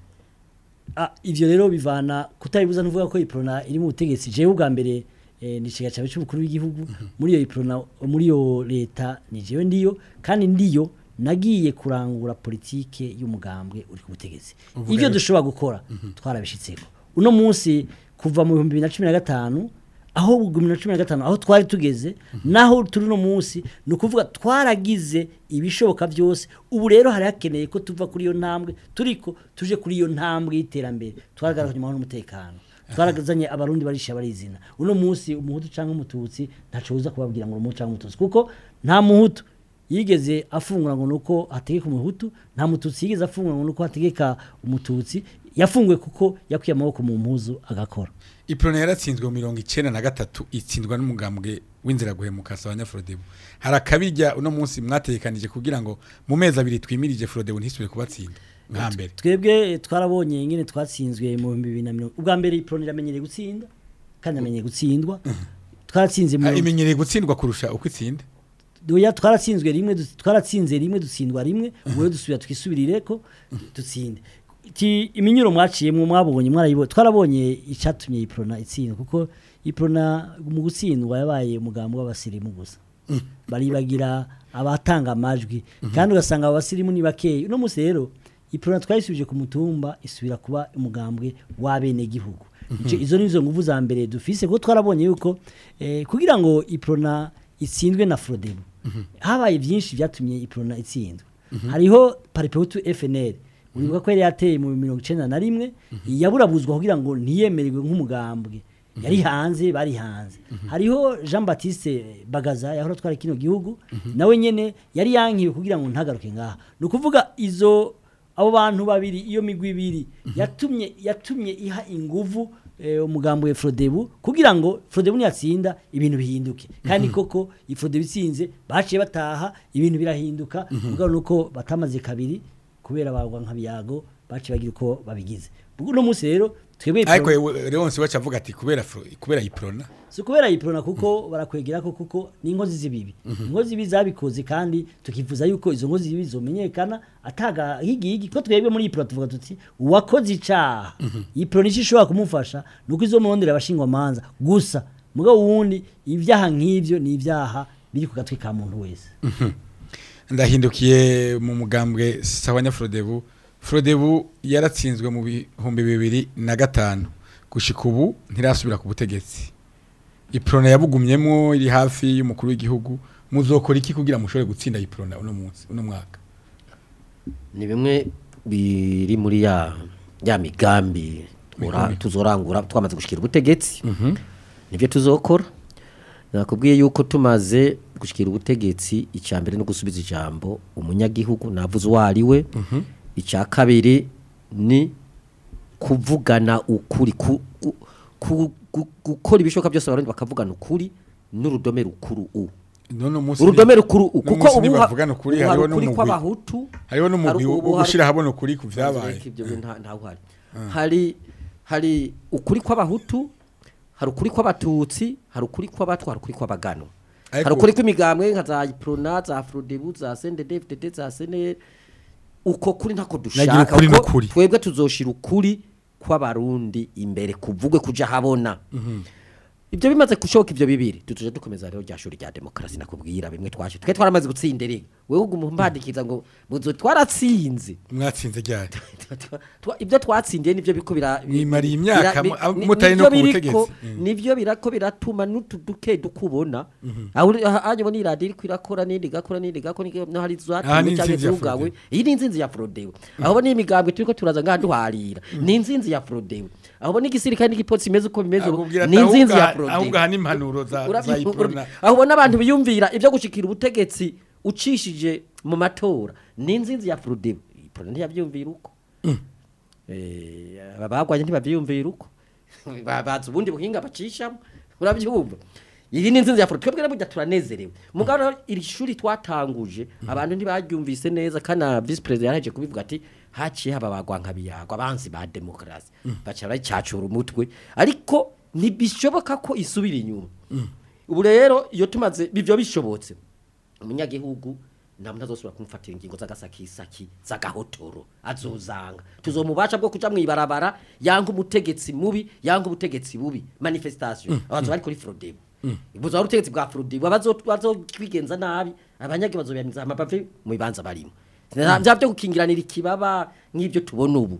Ah, ivyo rero bivana kutabibuza ntuvuga ko iprona iri mu butegetsi jewe ubwa mbere eh, ni ikiga cyawe cy'umukuru w'igihugu muri iyo iprona muri iyo leta ni jewe ndiyo kandi ndiyo nagiye kurangura politike y'umugambwe uri ku butegetsi Uvuga ivyo rero- dushobora gukora twarabishitseko uno munsi kuva mu bihumbi bibiri na cumi na gatanu aho bibiri na cumi na gatanu aho twari tugeze naho turi uno munsi ni ukuvuga twaragize ibishoboka byose ubu rero hari hakeneye ko tuva kuri iyo ntambwe turiko tuje kuri iyo ntambwe y'iterambere twaragarukanye amahoro n'umutekano twaragazanye abarundi barisha barizina uno munsi umuhutu cyangwa umututsi ntaco uza kubabwira ngo umuhutu cyangwa umututsi kuko nta muhutu yigeze afungura ngo nuko hategeka umuhutu nta mututsi yigeze afungura ngo nuko hategeka umututsi yafunguwe kuko yakuye amaboko mu mpuzu agakora iprona yaratsinzwe mu mirongo icenda na gatatu itsindwa n'umugambwe w'inzira guhemuka sabanya Frodebu hari akabirya uno munsi mwatekanije kugira ngo mu mezi abiri twimirije Frodebu ntisubire kubatsinda nka mbere twebwe twarabonye ingene twatsinzwe mu bihumbi bibiri na mirongo ubwa mbere iproni iramenyereye gutsindwa kandi amenyereye gutsindwa twaratsinze mu Ah, imenyereye gutsindwa kurusha uko itsinda oya twaratsinzwe rimwe du- twaratsinze rimwe dutsindwa rimwe ubu rero dusubira twisubirireko dutsinde Ti- iminyuro mwaciyemwo mwabonye mwarayibonye twarabonye icatumye iprona itsindwa kuko iprona mu gutsindwa yabaye umugambi w'abasirimu gusa baribagira abatanga amajwi kandi ugasanga abasirimu ni bakeya uno munsi rero iprona twayisubije ku mutumba isubira kuba umugambwe w'abenegihugu Ico- izo ni zo nguvu za mbere dufise kuko twarabonye yuko eh, kugira ngo iprona itsindwe na frodebu habaye byinshi byatumye iprona itsindwa hariho paripehutu fnl uribuka ko yari yateye mu mirongo icenda na rimwe yaburabuzwa kugira ngo ntiyemererwe nk'umugambwe yari hanze bari hanze hariho jean baptiste bagaza yahora atwara kino gihugu nawe nyene yari yankiwe kugira ngo ntagaruke ngaha ni ukuvuga izo abo bantu babiri iyo migwi ibiri yatumye yatumye iha inguvu eh, umugambo wa Frodebu kugira ngo Frodebu niyatsinda ibintu bihinduke kandi koko ifrodebu itsinze baciye bataha ibintu birahinduka mugabo nuko batamaze kabiri kubera bagwa nka biyago baciye bagira uko babigize uno munsi rero twebwe ariko Iprona- yewe- Leonce wacu avuga ati kubera fro- kubera iprona si kubera iprona kuko barakwegera ko kuko ni inkozi z'ibibi inkozi z'ibibi zabikoze kandi tukifuza yuko izo nkozi z'ibibi zomenyekana ataga higigi ko twebwe muri iprona tuvuga tuti uwakoze icaha iprona ico ishobora kumufasha nuko izo murondera abashingwamanza gusa mugabo wundi ibyaha nk'ivyo ni ibyaha biri ku gatwi ka muntu wese ndahindukiye mu mugambwe sawanya frodebu frodebu yaratsinzwe mu bihumbi bibiri na gatanu gushika ubu ntirasubira ku butegetsi iprona yabugumyemo iri hafi y'umukuru w'igihugu muzokora iki kugira mushobore gutsinda iprona uno munsi uno mwaka ni bimwe biri muri ya ya migambi tura- Migambi. tuzorangura twamaze gushikira ubutegetsi nibyo tuzokora nakubwiye yuko tumaze gushikira ubutegetsi icya mbere no gusubiza ijambo umunyagihugu navuze uwo ari we icya kabiri ni kuvugana ukuri ku- ku- ku- ku- gukora ibishoboka byose abarundi bakavugana ukuri n'urudome rukuru u none munsi urudome rukuru u kuko munsi ubu ha- ntibavugana ukuri, ubu hari hariho ukuri n'umugwi. kw'abahutu hariho n'umugwi hari- wo ubu hari- gushira habona ukuri ku vyabaye Ariko ibyo bintu nta nta uhari hari hari ukuri kw'abahutu hari ukuri kw'abatutsi hari ukuri kw'abatwa hari ukuri kw'abagano Ariko- hari ukuri kw'imigambwe nka za iprona za frodebu za sendedefdede za senere uko kuri ntako Nagira dushaka ukuri kuko n'ukuri. twebwe tuzoshira ukuri kw'abarundi imbere kuvugwe kuja habona ibyo bimaze gushoboka ibyo bibiri tutuje dukomeza rero rya shuri rya demokarasi nakubwira bimwe twashe twe twaramaze gutsinda erega wewe uguma umbandikiza ngo muzo twaratsinze mwatsinze ryari Twa- twa- ibyo twatsindiye nibyo biko bira Mwimariye imyaka bira- mu- bi- abo ni- mutari no nibyo ku biriko- butegetsi. Mm. nivyo birako biratuma n'utu duke dukubona aho uri- aha- hanyuma ni radio iriko irakora n'indi igakora n'indi igakora n'indi- no hari Aha zatumwe ni canke intsinzi ya zugawe Frodebu. iyi ni inzinzi ya Frodebu aho ni imigambwe turiko turaza ngaha duharira ni inzinzi ya Frodebu aho ni igisirikare n'igipolisi imeze uko bimeze ubu, akubwira ni ati inzinzi ya ahubwo aha- ahubwo Frodebu aha n'impanuro za za Urabi- iprona aho ubona abantu biyumvira ibyo gushikira ubutegetsi ucishije mu matora ni inzinzi ya Frodebu iprona ntiyavyumvira uko Eh, abagwanye ntibavyumvira uko Ba- bazi ubundi buhinga bacishamo urabyumva iyi ni inzinzi ya Frodebu twebwe burya turanezerewe mugabo rero iri shuri twatanguje abantu ntibaryumvise neza kana vice president yaraje kubivuga ati haciye haba bagwanka biyagwa abanzi ba demokarasi baca bayicacura umutwe ariko ntibishoboka ko isubira inyuma ubu rero iyo tumaze bivyo bishobotse umunyagihugu nta muntu azosubira kumufatira ingingo z'agasakisaki z'agahotoro azozanga tuzomubasha bwo kuja mw'ibarabara yanga umutegetsi mubi yanga ubutegetsi bubi manifestation abazo bari kuri Frodebu buzo ari ubutegetsi bwa Frodebu abazokwigenza nabi abanyagi bazobyamiza amapave mu bibanza barimo vya byo gukingiranira ikibaba nk'ibyo tubona ubu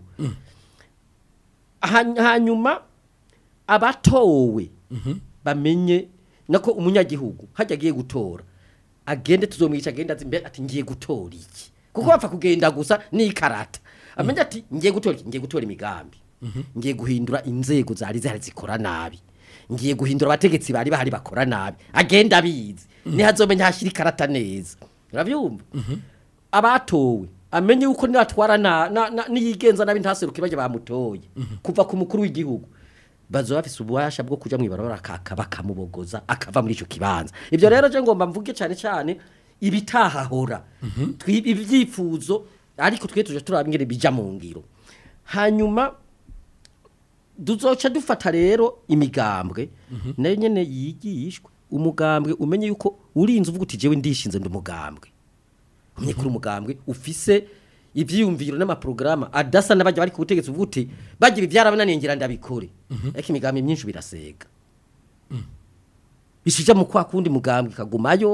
Hany- hanyuma abatowe bamenye nako umunyagihugu hajya agiye gutora agende tuzomwica agenda ati mbe ati ngiye gutora iki kuko bapfa kugenda gusa n'ikarata amenye ati ngiye gutora iki ngiye gutora imigambi ngiye guhindura inzego zari zihari zikora nabi ngiye guhindura abategetsi bari bahari bakora nabi agenda abizi ntihazomenya hashyira ikarata neza urabyumva abatowe amenye yuko natwara na, na, na niyigenza nabi ntaseruke baje bamutoye kuva ku mukuru w'igihugu bazo bafise ububasha bwo kuja mwibarabara kaka bakamubogoza akava muri ico kibanza ivyo rero je ngomba mvuge cyane cyane ibitahahora Twi- ibyifuzo ariko twe tuje turaba ingene bija mu ngiro hanyuma duzoca dufata rero imigambwe nayo nyene yigishwe umugambwe umenye yuko urinze uvuga uti jewe ndishinze ndi umugambwe umenye kuri umugambwe ufise ivyiyumviro n'amaprograma adasa n'abajya bari ku butegetsi uvuga uti bagira ivyarabananiye ngira ndabikore ariko imigambi myinshi birasega bishija mu kwa kundi mugambwe kagumayo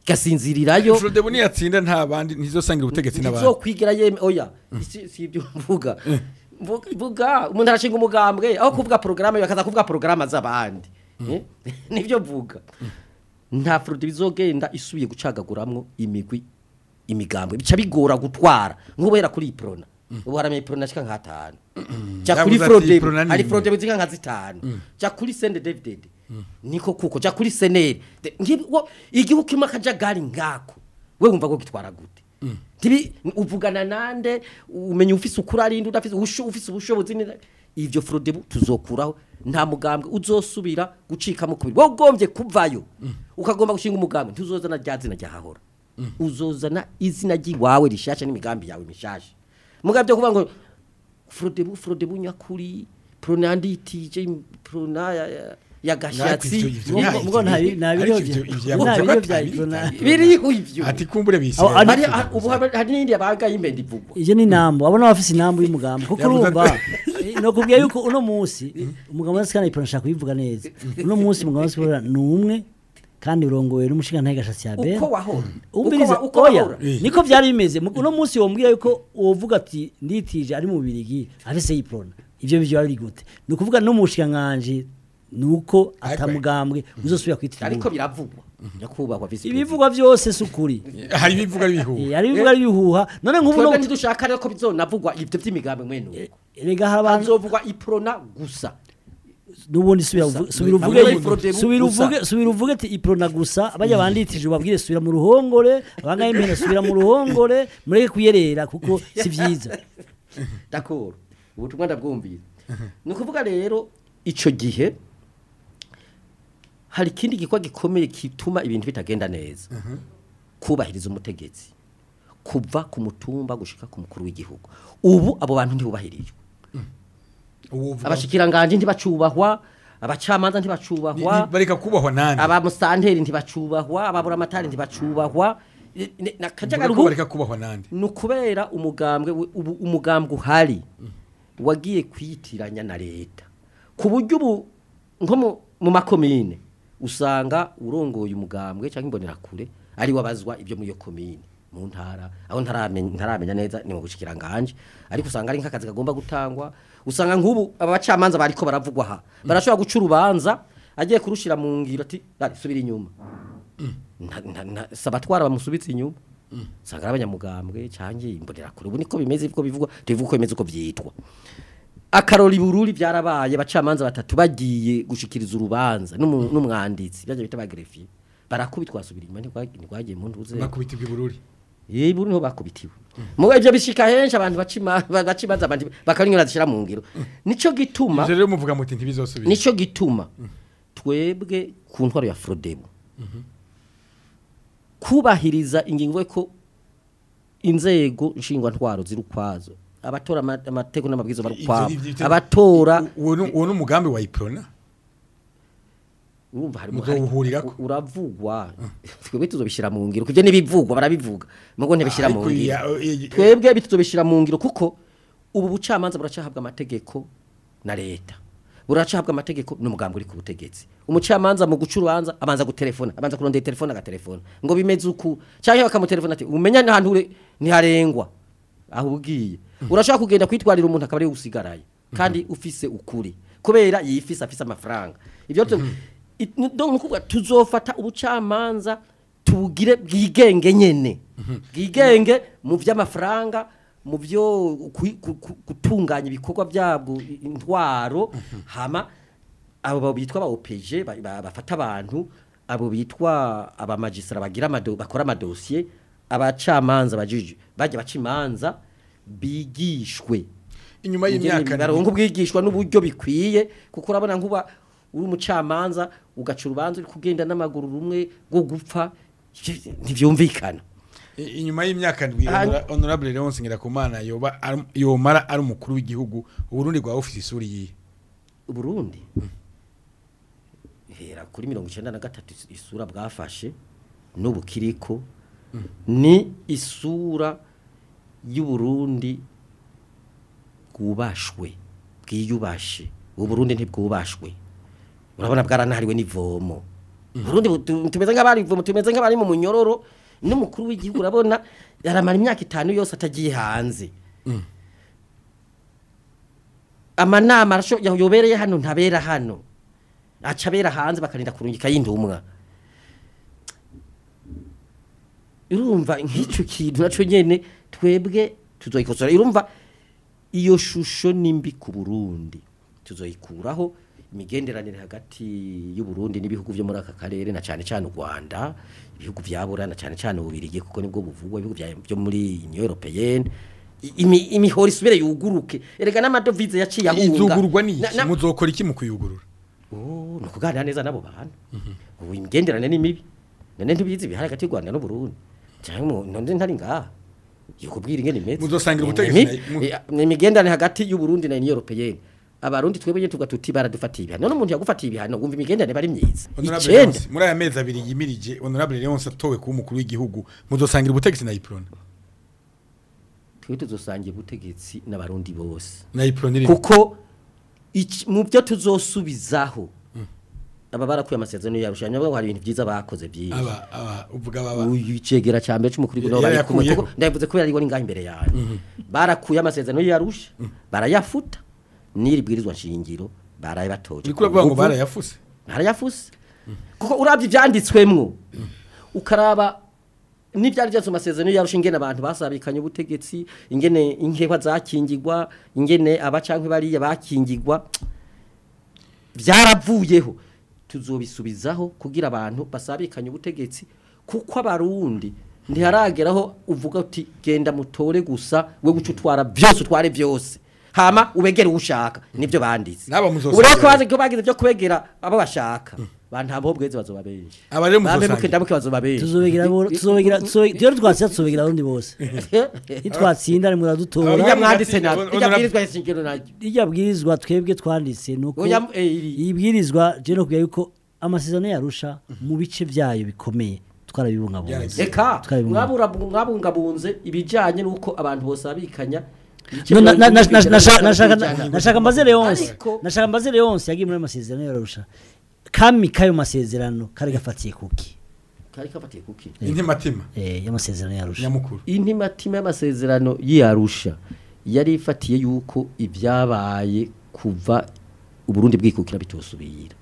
gasinzirirayo Frodebu niyatsinda nta bandi ntizosangira ubutegetsi n'abandi ntizokwigira yeme oya si si ibyo mvuga Mvuga- mvuga umuntu arashinga umugambwe aho kuvuga porogaramu bakaza kuvuga porogaramu z'abandi Eh? nibyo mvuga nta frode bizogenda isubiye gucagaguramwo imigwi imigambwe bica bigora gutwara nk'ubera kuri iyi prona ubu haramenye prona shika nk'atanu ja kuri Yavuze ati frode Prona ni hari imwe. frode zika nka zitanu ja kuri sende david niko kuko ja kuri seneri De- ngibi- wo- igihugu kimwe akajagari ngako we wumva ko gitwara gute tibi uvugana nande umenya ufise ukuri arinde udafise ubusho- ufise ubushobozi ni- ivyo frode tuzokuraho nta mugambwe uzosubira gucika mu kubiri wogombye kuvayo ukagomba gushinga umugambwe ntuzozana rya zina ryahahora uzozana izina ry'iwawe rishasha n'imigambi yawe mishasha mugabyo kuvuga ngo frodebu frodebu nyakuri pronanditije prona ya, ya, ya gashatsi Ivyo- ivyo- Mugo- ivyo- mugo nta bi- nta ariko biryo ivyo- bya- ivyo nta yavuze biryo ko bya atari- Iprona. biriho ivyo ati kumbure Aho, bisira ari- hari ha- ubu hari hari n'indi yabaga y'imbenda ivugwa Iyo ni nambo abona bafise inambo y'umugambi kuko Yavuze urumva ati- eh, no kubwiye yuko uno munsi umugambi wa sikana ipona shaka kubivuga neza uno munsi umugambi wa sikana ni umwe kandi urongowe n'umushinga ntaye gashatsi ya bera uko wahora Umbiriza uko oya wahora niko byari bimeze Mu- uno munsi wombwiye yuko wovuga ati nditije ari mu birigi afise yiprona ivyo bivyo ari gute ni ukuvuga no mushikiranganji nuko atamugambwe uzosubira kwitira ariko biravugwa nyakubahwa visi ibivugwa byose si ukuri hari ibivuga bihuha Eh, hari ibivuga bihuha none nk'ubu twebwe no ntidushaka rero ko bizonavugwa ibyo by'imigambi mwene uko rega hari abantu hazovugwa iprona gusa nubundi subira Gusa. uvu- subira Hamwe uvuge n'ifrodebu subira gusa. uvuge subira uvuge ati iprona gusa abajya banditije ubabwire subira mu ruhongore abangaye impena subira mu ruhongore mureke kuyerera kuko si byiza d'accord ubutumwa ndabwumvira ni ukuvuga rero icyo gihe hari ikindi gikorwa gikomeye gituma ibintu bitagenda neza kubahiriza umutegetsi kuva ku mutumba gushika ku mukuru w'igihugu ubu abo bantu ntibubahirijwe uwuvuga abashikiranganje ntibacubahwa abacamanza ni- ntibacubahwa ni- bareka kubahwa nande abamusanteri ntibacubahwa ababuramatari ntibacubahwa I- ni- na kajagari Mvuga ko ubu bareka kubahwa nande ni ukubera umugambwe we- ubu umugambwe uhari wagiye kwiyitiranya na leta ku buryo ubu nko mu- mu makomine usanga urongoye umugambwe cyangwa imbonerakure ari wabazwa ibyo muri iyo komine mu ntara aho ntaramenya ntaramenya neza ni mu bushikiranganje ariko usanga ari nk'akazi kagomba gutangwa usanga nk'ubu aba bacamanza bariko baravugwa aha barashobora guca urubanza agiye kurushira mu ngiro ati "Dale, subira inyuma nta- nta- nta- si abatwara bamusubitse inyuma usanga ari abanyamugambwe cyangwa imbonerakure ubu niko bimeze uko bivugwa tubivuga uko bimeze uko byitwa akarori bururi byarabaye abacamanza batatu bagiye gushikiriza urubanza n'umu- n'umwanditsi byaje bita bagrefier barakubitwa basubira inyuma ntigwa- ntigwagiye mu ntuze bakubita ibwibururi yewe buri niho bakubitiwe mugo ibyo bishika henshi abantu bacima bagacimaza abandi bakanyura zishira mu ngiro nico gituma ivyo rero muvuga muti ntibizosubira nico gituma twebwe ku ntwaro ya Frodebo kubahiriza ingingo ko inzego nshingwa ntwaro ziri ukwazo abatora ama- amategeko n'amabwiriza bari Ivyo- ukwabo ivyo- ivyo- abatora uwo ni- uwo ni umugambi wa iprona urumva hari Muzowuhurirako. uravugwa twebwe tuzobishira mu ngiro kuvyo nibivugwa barabivuga mugo ntibishira mu Ariko ngiro ya- eh, twebwe bituzobishira mu ngiro kuko ubu bucamanza buracahabwa amategeko na leta buracahabwa amategeko n'umugambi uri ku butegetsi umucamanza mu guca urubanza abanza gutelefona abanza kurondera telefone agatelefona ngo bimeze uku cyangwa bakamutelefona ati umenya n'ahantu ure ntiharengwa aho ugiye urashaka kugenda kwitwarira umuntu akaba ari we usigaraye kandi ufise ukuri kubera yifise afise amafaranga ibyo tu- it- ni- donc nukuvuga tuzofata ubucamanza tubugire bwigenge nyene bwigenge mu by'amafaranga mu byo kwi- ku- ku- gutunganya ibikorwa byabwo i- intwaro hama abo bitwa ba OPG ba- ba- bafata abantu abo bitwa abamagistra bagira amado bakora amadosiye abacamanza bajije bajya baca imanza bigishwe inyuma y'imyaka baronka ubwigishwa n'uburyo bikwiye kuko urabona nkuba uri umucamanza ugaca urubanza uri kugenda n'amaguru rumwe rwo gupfa ntibyumvikana I- inyuma y'imyaka ndwi Ah, Honora- honorable Leonce Ngirakumana yoba ari- yomara ari umukuru w'igihugu uburundi bwa ofisi isuri yihe Burundi hera kuri mirongo icyenda na gatatu is- isura bwafashe n'ubu kiriko ni isura y'uburundi bwubashwe bwiyubashe ubu Burundi ntibwubashwe urabona bwaranahariwe n'ivomo Burundi bu- tu- tumeze nk'abari tumeze nk'abari mu munyororo n'umukuru w'igihugu urabona yaramara imyaka itanu yose atagiye hanze amanama arasho- yobereye hano ntabera hano aca abera hanze bakarinda kurungika y'indumwa urumva nk'icyo kintu nacyo nyene twebwe tuzoyikosora urumva iyo shusho nimbi ku Burundi tuzoyikuraho imigenderanire hagati y'u Burundi n'ibihugu byo muri aka karere na cyane cyane u Rwanda ibihugu byabura na cyane cyane ububirigi kuko nibwo buvugwa ibihugu bya- byo muri Union Européenne I- imi- imihoro isubire yuguruke erega n'amadovize yaciye ahunga izugurwa ni Na- iki na- muzokora iki mu kuyugurura Oh, ni ukuganira neza n'abo bantu ubu imigenderanire ni mibi none ntibizi ibihari hagati y'u Rwanda n'u Burundi cyangwa none ntari ngaha yokubwira ingene imeze Muzosangira Ni- ubutegetsi ni- na- mu- ni- ni imigenderanire hagati y'u Burundi na Union Européenne abarundi twebwe nyine tuvuga tuti baradufatiye ibihano none umuntu yagufatiye ibihano wumva imigenderanire bari myiza Honorable icenda Leonce, muri aya mezi abiri yimirije honorable Leonce atowe kuba umukuru w'igihugu muzosangira ubutegetsi na Iprona twe tuzosangira ubutegetsi n'abarundi bose na Iprona iri kuko iki- mu byo tuzosubizaho aba barakuye amasezerano yarusha nyabaho hari ibintu byiza bakoze byinshi aba aba uvuga baba uyu cegera ca mbere c'umukuru w'igihugu Yari bari kumwe yakuyeho. kuko ndavuze ko yari ngaho imbere yanyu barakuye amasezerano yarusha barayafuta n'iri bwirizwa nshingiro barayabatoje uri kuravuga ngo barayafuse barayafuse kuko urabye ivyanditswemwo ukaraba n'ivyari byose mu masezerano yarusha ingene abantu basabikanye ubutegetsi ingene inkehwa zakingirwa ingene abacankwe bariya bakingirwa byaravuyeho tuzobisubizaho kugira abantu basabikanye ubutegetsi kuko abarundi ntiharageraho uvuga uti genda mutore gusa we guca utwara byose utware byose hama ubegere uwushaka nibyo banditse N'aba muzosangira. ubu rero ko bazi ko bagize byo kubegera abo bashaka bantambo bweze bazoba benshi Aba rero bampe muzosangira. muke ndamuke bazoba benshi tuzobegera bo- tuzobegera tuzo- iyo twatsinda tuzobegera abarundi bose nitwatsinda ni muradutora Ijya mwanditse Honorable- nabi ijya bwirizwa ishingiro naryo irya bwirizwa twebwe twanditse nuko Oya, eh, iri. iyi bwirizwa je no kugira yuko amasezerano yarusha mu bice byayo bikomeye twarabibungabunze Byaragiye. eka Twabibona. mwabura- mwabungabunze ibijyanye n'uko abantu bose abikanya No, na- na- na- na- nashaka- nashaka Bijyanye- nashaka mbaze Leonce Ariko- nashaka mbaze Leonce yagiye muri ayo masezerano yarusha kami kayo masezerano kari gafatiye kuki kari kafatiye kuki intimatima eh y'amasezerano yarusha nyamukuru intimatima y'amasezerano y'iyarusha yari ifatiye yuko ibyabaye kuva uburundi bwikukira bitosubira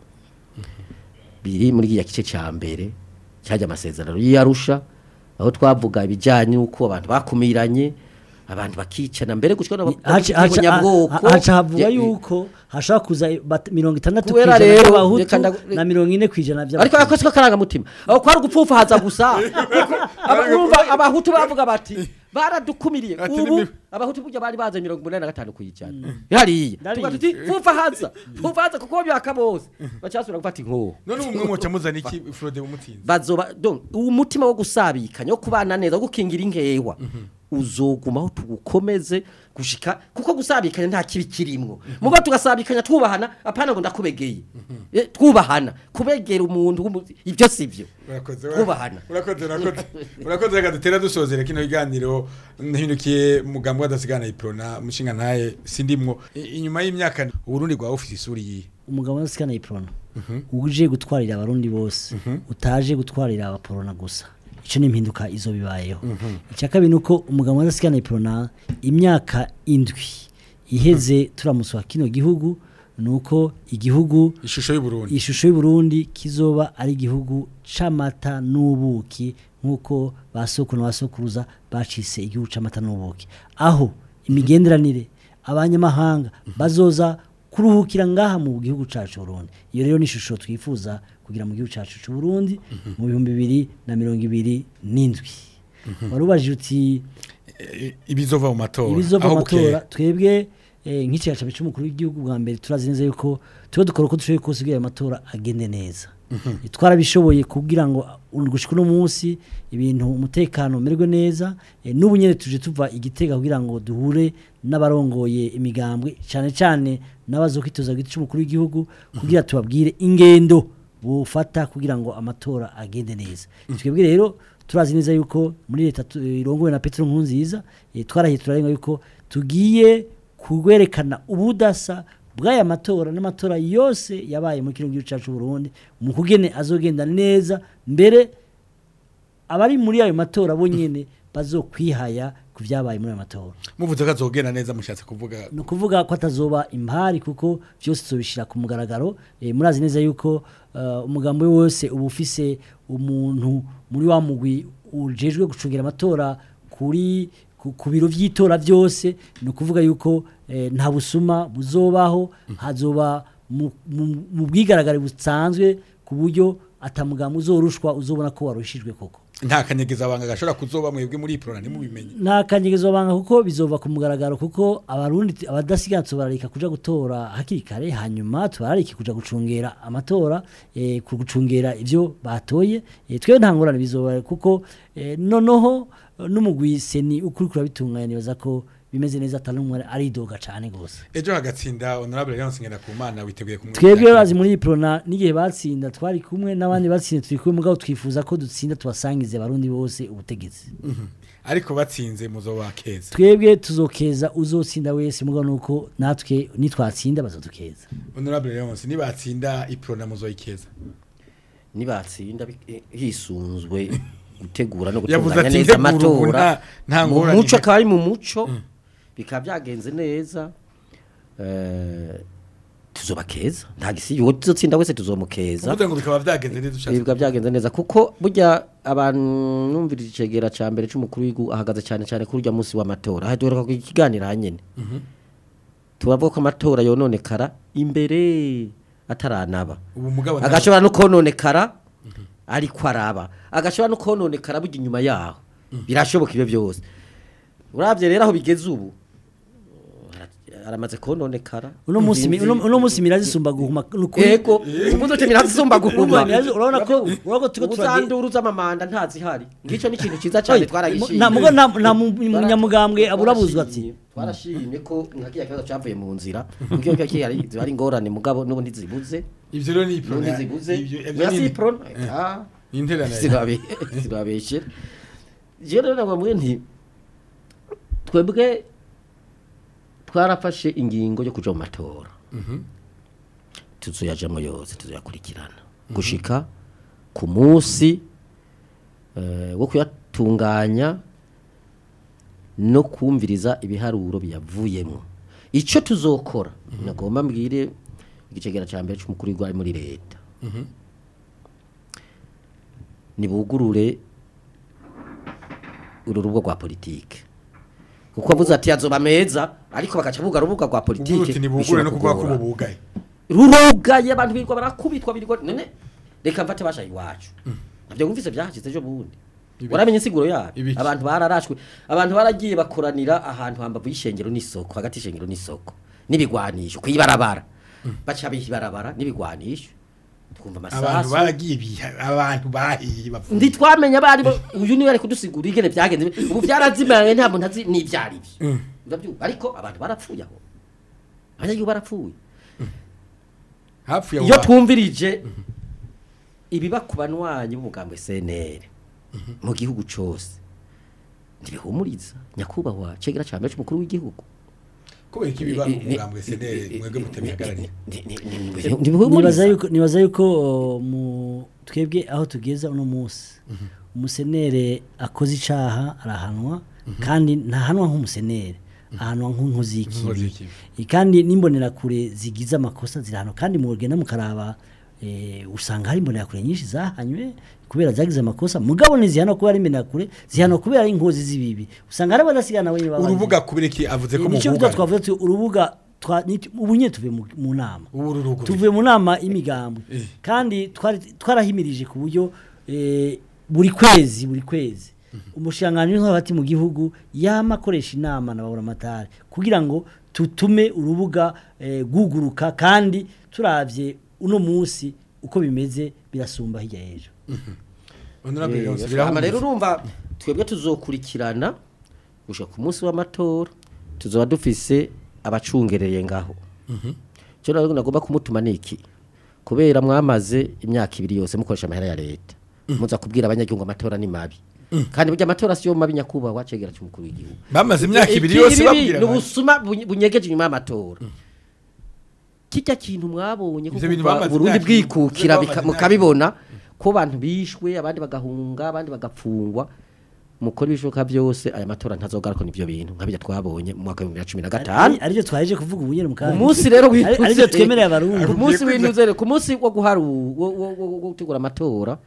biri muri ya gice cya mbere cyajya amasezerano y'iyarusha aho twavuga ibijyanye n'uko abantu bakumiranye abantu bakicana mbere gushika no haca haca- ha- haca havuga yuko hashobora kuza bat- mirongo itandatu Kubera kw'ijana rero, by'abahutu reka ndagu- na mirongo ine kw'ijana ariko by'abatutsi akoze ko karangamutima aho kwari ugupfufahaza gusa kuko aba- urumva abahutu bavuga bati baradukumiriye Ati ubu ni- abahutu burya bari baze mirongo umunani na gatanu kuyijana hariya Ndarizi. tuba tuti pfufahaza pfufahaza kuko byaka bose bacasubira gufata inkoho none ubu mwe mwoca muzana iki Frode umutsinzi bazoba donc uwo mutima wo gusabikanya wo kubana neza wo gukingira inkewa uzogumaho tugukomeze gushika kuko gusabikanya nta kibi kirimwo mugo tugasabikanya twubahana apana ngo ndakubegeye Eh, twubahana kubegera umuntu w'umu- ibyo sivyo urakoze Kubahana. urakoze urakoze urakoze reka dutera dusozera kino kiganiro nahindukiye mugambwe adasigana iprona mushinga ntaye sindimwo I- inyuma y'imyaka uburundi bwa ofisi isuri yihe umugabo wa sikana iprona uje gutwarira abarundi bose utaje gutwarira abaporona gusa icyo ni impinduka izo bibayeho icya kabiri ni uko umugabo wa sikana iprona imyaka indwi iheze turamuswa kino gihugu ni uko igihugu ishusho y'uburundi ishusho y'uburundi kizoba ari igihugu c'amata n'ubuki nk'uko ba sokuru na ba sokuruza bacise igihugu c'amata n'ubuki aho imigenderanire abanyamahanga bazoza kuruhukira ngaha mu gihugu cacu Burundi iyo rero ni ishusho twifuza kugira mu gihugu cacu c'u Burundi mu bihumbi bibiri na mirongo ibiri n'indwi warubajije uti Eh, ibizova mu matora ibizova aho amatora bukera. twebwe eh, nk'ikigacabe cy'umukuru w'igihugu bwa mbere turazi neza yuko tuba dukora uko dushoboye kose kugira ayo matora agende neza twarabishoboye kugira ngo uh, gushika uno munsi ibintu umutekano umerwe neza eh, n'ubu nyene tuje tuva igitega kugira ngo duhure n'abarongoye imigambwe cyane cyane n'abazokwitoza giti cy'umukuru w'igihugu kugira tubabwire ingendo bufata kugira ngo amatora agende neza twebwe rero turazi neza yuko muri leta tu- irongowe na Petro Nkurunziza eh, twarahiye turarenga yuko tugiye kwerekana ubudasa bw'aya matora n'amatora yose yabaye muri kino gihugu cyacu Burundi mu kugene azogenda neza mbere abari muri ayo matora bo nyene bazokwihaya ku byabaye muri ayo matora muvuze ko azogenda neza mushatse kuvuga ni ukuvuga ko atazoba impari kuko byose tuzobishyira ku mugaragaro Eh, murazi neza yuko eh, umugambi wose uba ufise umuntu muri wa mugwi ujejwe gucungira amatora kuri ku- ku biro by'itora byose ni ukuvuga yuko eh, nta busuma buzobaho hazoba mu- mu mu bwigaragare busanzwe ku buryo atamugambi uzorushwa uzobona ko warushijwe koko nta kanyegeza abanga gashobora kuzoba mwebwe muri iprona ntimubimenye nta kanyegezo banga kuko bizova ku mugaragaro kuko abarundi abadasiganzwe bararika kuja gutora hakiri kare hanyuma tubararike kuja gucungera amatora eh, ku gucungera ivyo batoye eh, twe nta ngorane bizoba kuko eh, noneho eh, n'umugwi seni ukuri kurabitunganya nibaza ko bimeze neza atari umwe aridoga cane gose ejo hagatsinda honorable Leonce Ngendakumana witeguye kumwe twebwe bazi muri iprona n'igihe batsinda twari kumwe n'abandi batsinda turi kumwe mugabo twifuza ko dutsinda tubasangize abarundi bose ubutegetsi ariko batsinze muzoba keza twebwe tuzokeza uzotsinda wese mugabo nuko natwe nitwatsinda bazodukeza honorable Leonce nibatsinda iprona muzoyikeza nibatsinda bi- eh, hisunzwe gutegura no Yavuze gutunganya ati, neza "Ntegura ubu amatora nta- nta mu ngorane muco ihari." akaba ari mu muco bikaba byagenze neza eh, tuzoba keza nta gisi uwo tuzotsinda wese tuzomukeza uvuze ngo bikaba byagenze neza ushatse bikaba byagenze neza kuko burya abantu numvira icegera ca mbere c'umukuru w'igihugu ahagaze cyane cyane kuri urya munsi w'amatora aha duheruka ku ikiganiro hanyene turavuga ko amatora yononekara imbere ataranaba ubu mugabo nta- agashobora no kononekara ariko araba agashobora no kononekara burya inyuma yaho birashoboka ibyo byose urabye rero aho bigeze ubu ara- aramaze kononekara uno munsi mi- Nzinzi- uno uno munsi mirazi sumba guhuma nukuri yego ubuze uti mirazisumba guhuma urabona ko urabona ko turiko turagenda ubuzanduru z'amamanda ntazihari ngicyo ni ikintu cyiza cyane twaragishimye nta mugo nta nta mu- Twara- munyamugambwe aburabuzwa ati twarashimye- twarashimye ko nka kiriya kibazo cyavuye mu nzira kuko iyo kiriya ziba ari ingorane mugabo n'ubundi zibuze ivyo rero ni iprona n'ubundi zibuze Ivyo- ivyo birasi ni- iprona Eh, ah ni interana zibabeshe je rero nabamwe nti twebwe twarafashe ingingo yo kuja mu matora tuzoyajamwo yose tuzoyakurikirana gushika ku munsi eh, wo kuyatunganya no kumviriza ibiharuro biyavuyemo icyo tuzokora nagomba mbwire igicegera cya mbere cy'umukuru w'igihugu ari muri leta nibugurure uru rubuga rwa politike kuko avuze ati yazoba meza ariko bagaca bugara urubuga rwa politike uburuti nibugure no kuvuga ko bishobora bubugaye rurugaye abantu birirwa barakubitwa birirwa none reka mfate basha iwacu nabyo wumvise byahashyize ejo bundi Ibiki? waramenye insiguro yayo Ibiki? abantu bararashwe abantu baragiye bakoranira ahantu hambavu y'ishengero n'isoko hagati y'ishengero n'isoko n'ibigwanisho kuyibarabara baca bibarabara n'ibigwanisho twumva abantu amasasu baragiye biha abantu bahiye bavuye ndi twamenya bari bo uyu niwe ari kudusigura ingene byagenze ubu byarazimanye nta muntu azi n'ibyari byo urabyumva ariko abantu barapfuye aho abanyagihugu barapfuye hapfuye iyo abo twumvirije ibiba ku banywanyi b'umugambi SNL mu gihugu cyose ntibihumuriza nyakubahwa cegera cya mbere cy'umukuru w'igihugu kubera ko ibiba mu mugambwe senere mwebwe mutabihagarariye nibaza ntibihumuriza yuko nibaza yuko o, mu twebwe aho tugeza uno munsi umusenere akoze icaha arahanwa kandi ntahanwa nk'umusenere ahanwa nk'inkozi Nk'inkozi y'ikibi y'ikibi. Eh, kandi n'imbonerakure zigize amakosa zirahanwa kandi mugenda mukaraba eh, usanga hari imbonerakure nyinshi zahanywe kubera zagize amakosa mugabo ntizihana kubera ari imbonerakure zihana kubera ari inkozi z'ibibi usanga hari abadasigana wenyine baba urubuga kubera iki avuze ko nicyo mubuga twavuze tuti urubuga twa- ni- ubu nyine tuvuye mu- mu nama ubu ruruguruye tuvuye mu nama y'imigambwe Eh. kandi twari- twarahimirije ku buryo eh, buri kwezi buri kwezi umushikiranganji w'intwaro hagati mu gihugu yama akoresha inama na baburamatari kugira ngo tutume urubuga eh, guguruka kandi turavye uno munsi uko bimeze birasumba hirya y'ejo honorable Leonce hama rero birahumuriza urumva twebwe tuzokurikirana gushika ku munsi w'amatora tuzoba dufise abacungereye ngaho cyo rero nagomba kumutuma niki kubera mwamaze imyaka ibiri yose mukoresha amahera ya leta muza kubwira abanyagihugu amatora ni mabi kandi burya amatora siyo mabi nyakubahwa cegera cy'umukuru w'igihugu bamaze imyaka ibiri Iki- yose ibi babwira ni abantu. ubusuma bunye- bunyegeje inyuma y'amatora kijya kintu mwabonye Ivyo kuko bintu kuva bamaze Burundi imyaka- bwikukira bamaze bika- imyaka- mukabibona ko abantu bishwe abandi bagahunga abandi bagapfungwa mukora ibishoboka byose aya matora ntazogaruka n'ivyo bintu nkabijya twabonye mu mwaka wa 2015 Ari- arivyo twaje kuvuga ubunyene mu kanya umunsi rero Ari- arivyo w'intuze twemereye abarundi ku munsi w'intuze rero ku munsi wo guharu wo- wo wo- wo gutegura amatora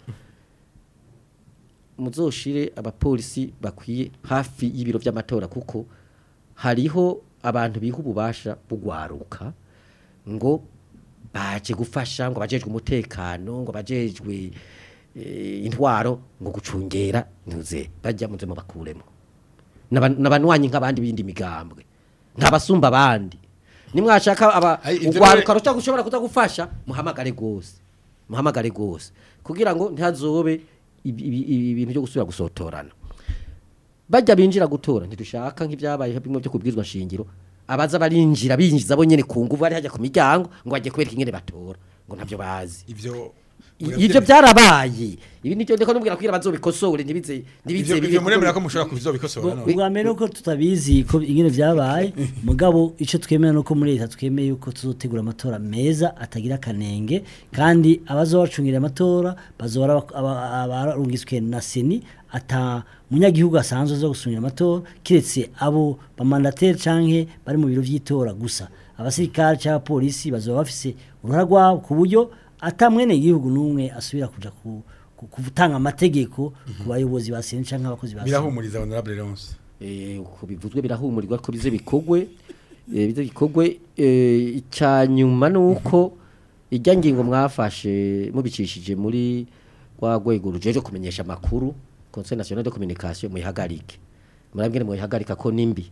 muzoshire abapolisi bakwiye hafi y'ibiro by'amatora kuko hariho abantu biha ububasha bugwaruka ngo baje gufasha ngo bajejwe umutekano ngo bajejwe eh, intwaro ngo gucungera ntuze bajya muze mu bakuremo N'aba- n'abanywanyi nk'abandi bindi migambwe ntabasumba abandi nimwashaka aba Ai, ivyo ugwaruka rero- rushaka gushobora kuza gufasha muhamagare gose muhamagare gose kugira ngo ntihazobe ibi- ibi- ibi- ibintu byo gusubira gusotorana bajya binjira gutora ntidushaka nk'ibyabaye bimwe byo kubwizwa shingiro abaza barinjira binjiza bo nyene ku nguvu bari hajya ku miryango ngo bajye kwereka ingene batora ngo ntabyo bazi ivyo I- ivyo byarabaye ibi nivyo ndiko nubwira kugira bazobikosore ntibize ntibize ivyo ivyo muremera ko mushobora kuzobikosora none ubwa mbere nuko tutabizi ko ingene vyabaye mugabo ico twemera nuko muri leta twemeye yuko tuzotegura amatora meza atagira kanenge kandi abazobacungira amatora bazora abarungiswe na seni ata munyagihugu asanzwe zo gusungira amatora kiretse abo bamandateri canke bari mu biro vy'itora gusa abasirikare cyangwa polisi bazoba bafise uruhara rwabo ku buryo ata mwene igihugu n'umwe asubira kuja ku ku- gutanga amategeko ku bayobozi ba seni canke abakozi ba seni birahumuriza honorable Leonce eh uko bivuzwe birahumurirwa ko bize bikogwe eh bize bikogwe eh icyanyuma nuko ijya ngingo mwafashe mubicishije muri wa rwego rujeje kumenyesha makuru Conseil National de Communication muyihagarike murabwire muyihagarika ko nimbi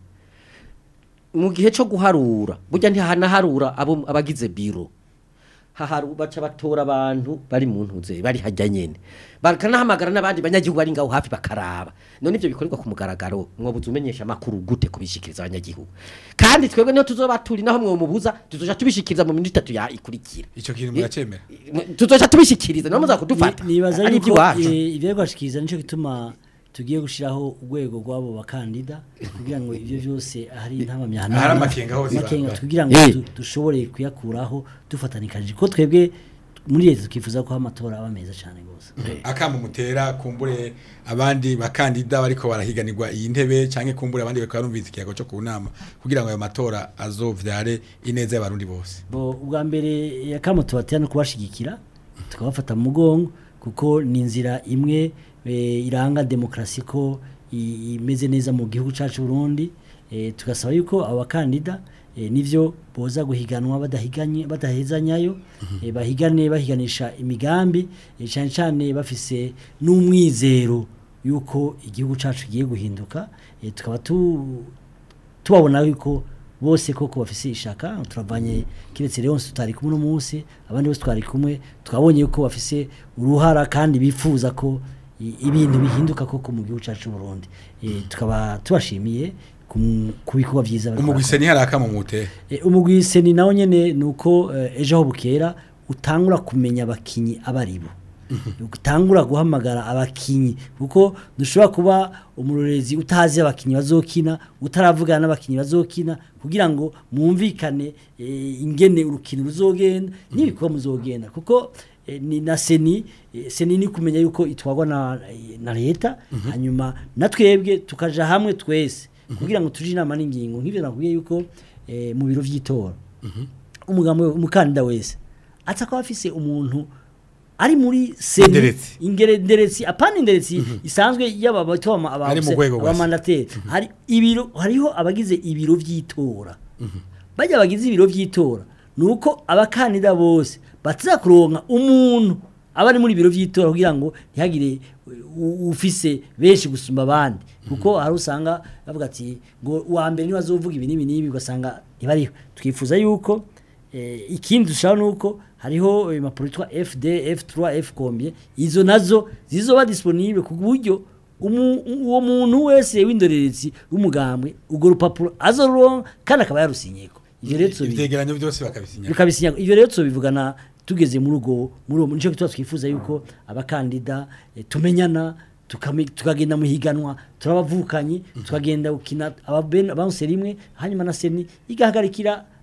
mu gihe cyo guharura burya ntihanaharura abo abagize biro haharu baca batora abantu bari mu ntuze bari hajya nyene bakanahamagara n'abandi banyagihugu bari ngaho hafi bakaraba none ivyo bikorerwa ku mugaragaro mwobuza umenyesha makuru gute kubishikiriza abanyagihugu kandi twebwe niyo tuzoba turi naho mwomubuza tuzoja tubishikiriza mu minota itatu ya ikurikira ico kintu muracemera tuzoja tubishikiriza niho muza kudufata Ni- nibaza ari yuko iby'iwacu eh, ivyo kwashikiriza nico gituma tugiye gushiraho urwego rw'abo bakandida kugira ngo ivyo byose ahari intamamyana Ahari amakenga hose amakenga ba- ba- kugira ngo Eh. du- dushobore kuyakuraho dufatanikanyije ko twebwe muri leta tukifuza ko amatora aba meza cyane gose akamba mutera kumbure abandi bakandida bariko barahiganirwa iyi ntebe canke kumbure abandi bakaba barumvise ikiyago cyo ku nama kugira ngo ayo matora azovyare ineza y'abarundi bose bo ubwa mbere yakamo tubatera no kubashigikira tukabafata mu mugongo kuko ni inzira imwe eh, iranga demokrasi ko i- imeze neza mu gihugu cyacu Burundi eh, tugasaba yuko abakandida eh, nivyo boza guhiganwa badahiganye badahezanyayo eh, bahigane bahiganisha imigambi eh, cyane cyane bafise n'umwizero yuko igihugu cyacu giye guhinduka eh, tukaba tu tubabona yuko bose koko bafise ishaka turavanye kiretse rero tutari kumwe no munsi abandi bose twari kumwe twabonye yuko bafise uruhara kandi bifuza ko i- ibintu bihinduka koko mu gihugu cyacu Burundi e, tukaba tubashimiye ku- ku bikorwa byiza bariko umugwise ni hari akamo mutera E, umugwise ni nawo nyene nuko eh, ejo aho bukera utangura kumenya abakinyi abaribo utangura guhamagara abakinyi kuko dushobora kuba umurorezi utazi abakinyi bazokina utaravugana n'abakinyi bazokina kugira ngo mwumvikane eh, ingene urukino ruzogenda n'ibikorwa muzogenda kuko eh, ni na seni eh, seni ni kumenya yuko itwagwa na, na leta hanyuma na twebwe tukaja hamwe twese kugira ngo tuje inama n'ingingo nk'ibyo nakubwiye yuko eh, mu biro vy'itora umugambo umukandida wese aza kuba afise umuntu ari muri seni Inderetsi. ingere nderetsi apana inderetsi isanzwe yaba batoma aba Ari mu rwego rwa se. abamandateri hari ibiro hariho abagize ibiro vy'itora bajya bagize ibiro vy'itora nuko abakandida bose bataza kuronka umuntu aba ari muri biro vy'itora kugira ngo ntihagire u- ufise benshi gusumba abandi kuko hari usanga bavuga ati ngo uwa mbere niwe azovuga ibi n'ibi n'ibi ugasanga ntibariho twifuza yuko eh, ikindi dushaka nuko hariho impapuro yitwa FD F3 F combien izo nazo zizoba disponible ku buryo umu- uwo muntu wese w'indorerezi w'umugambwe urwo rupapuro azoronka kandi akaba yarusinyeko ivyo rero tuzobi- ivyegeranyo byose bakabisinya bikabisinya ivyo rero tubivugana tugeze muri ugo muri uwo nico gituma twifuza yuko abakandida eh, tumenyana tukame- tukagenda mu higanwa turabavukanyi tukagenda gukina ababene abanse rimwe hanyuma na seni igahagarikira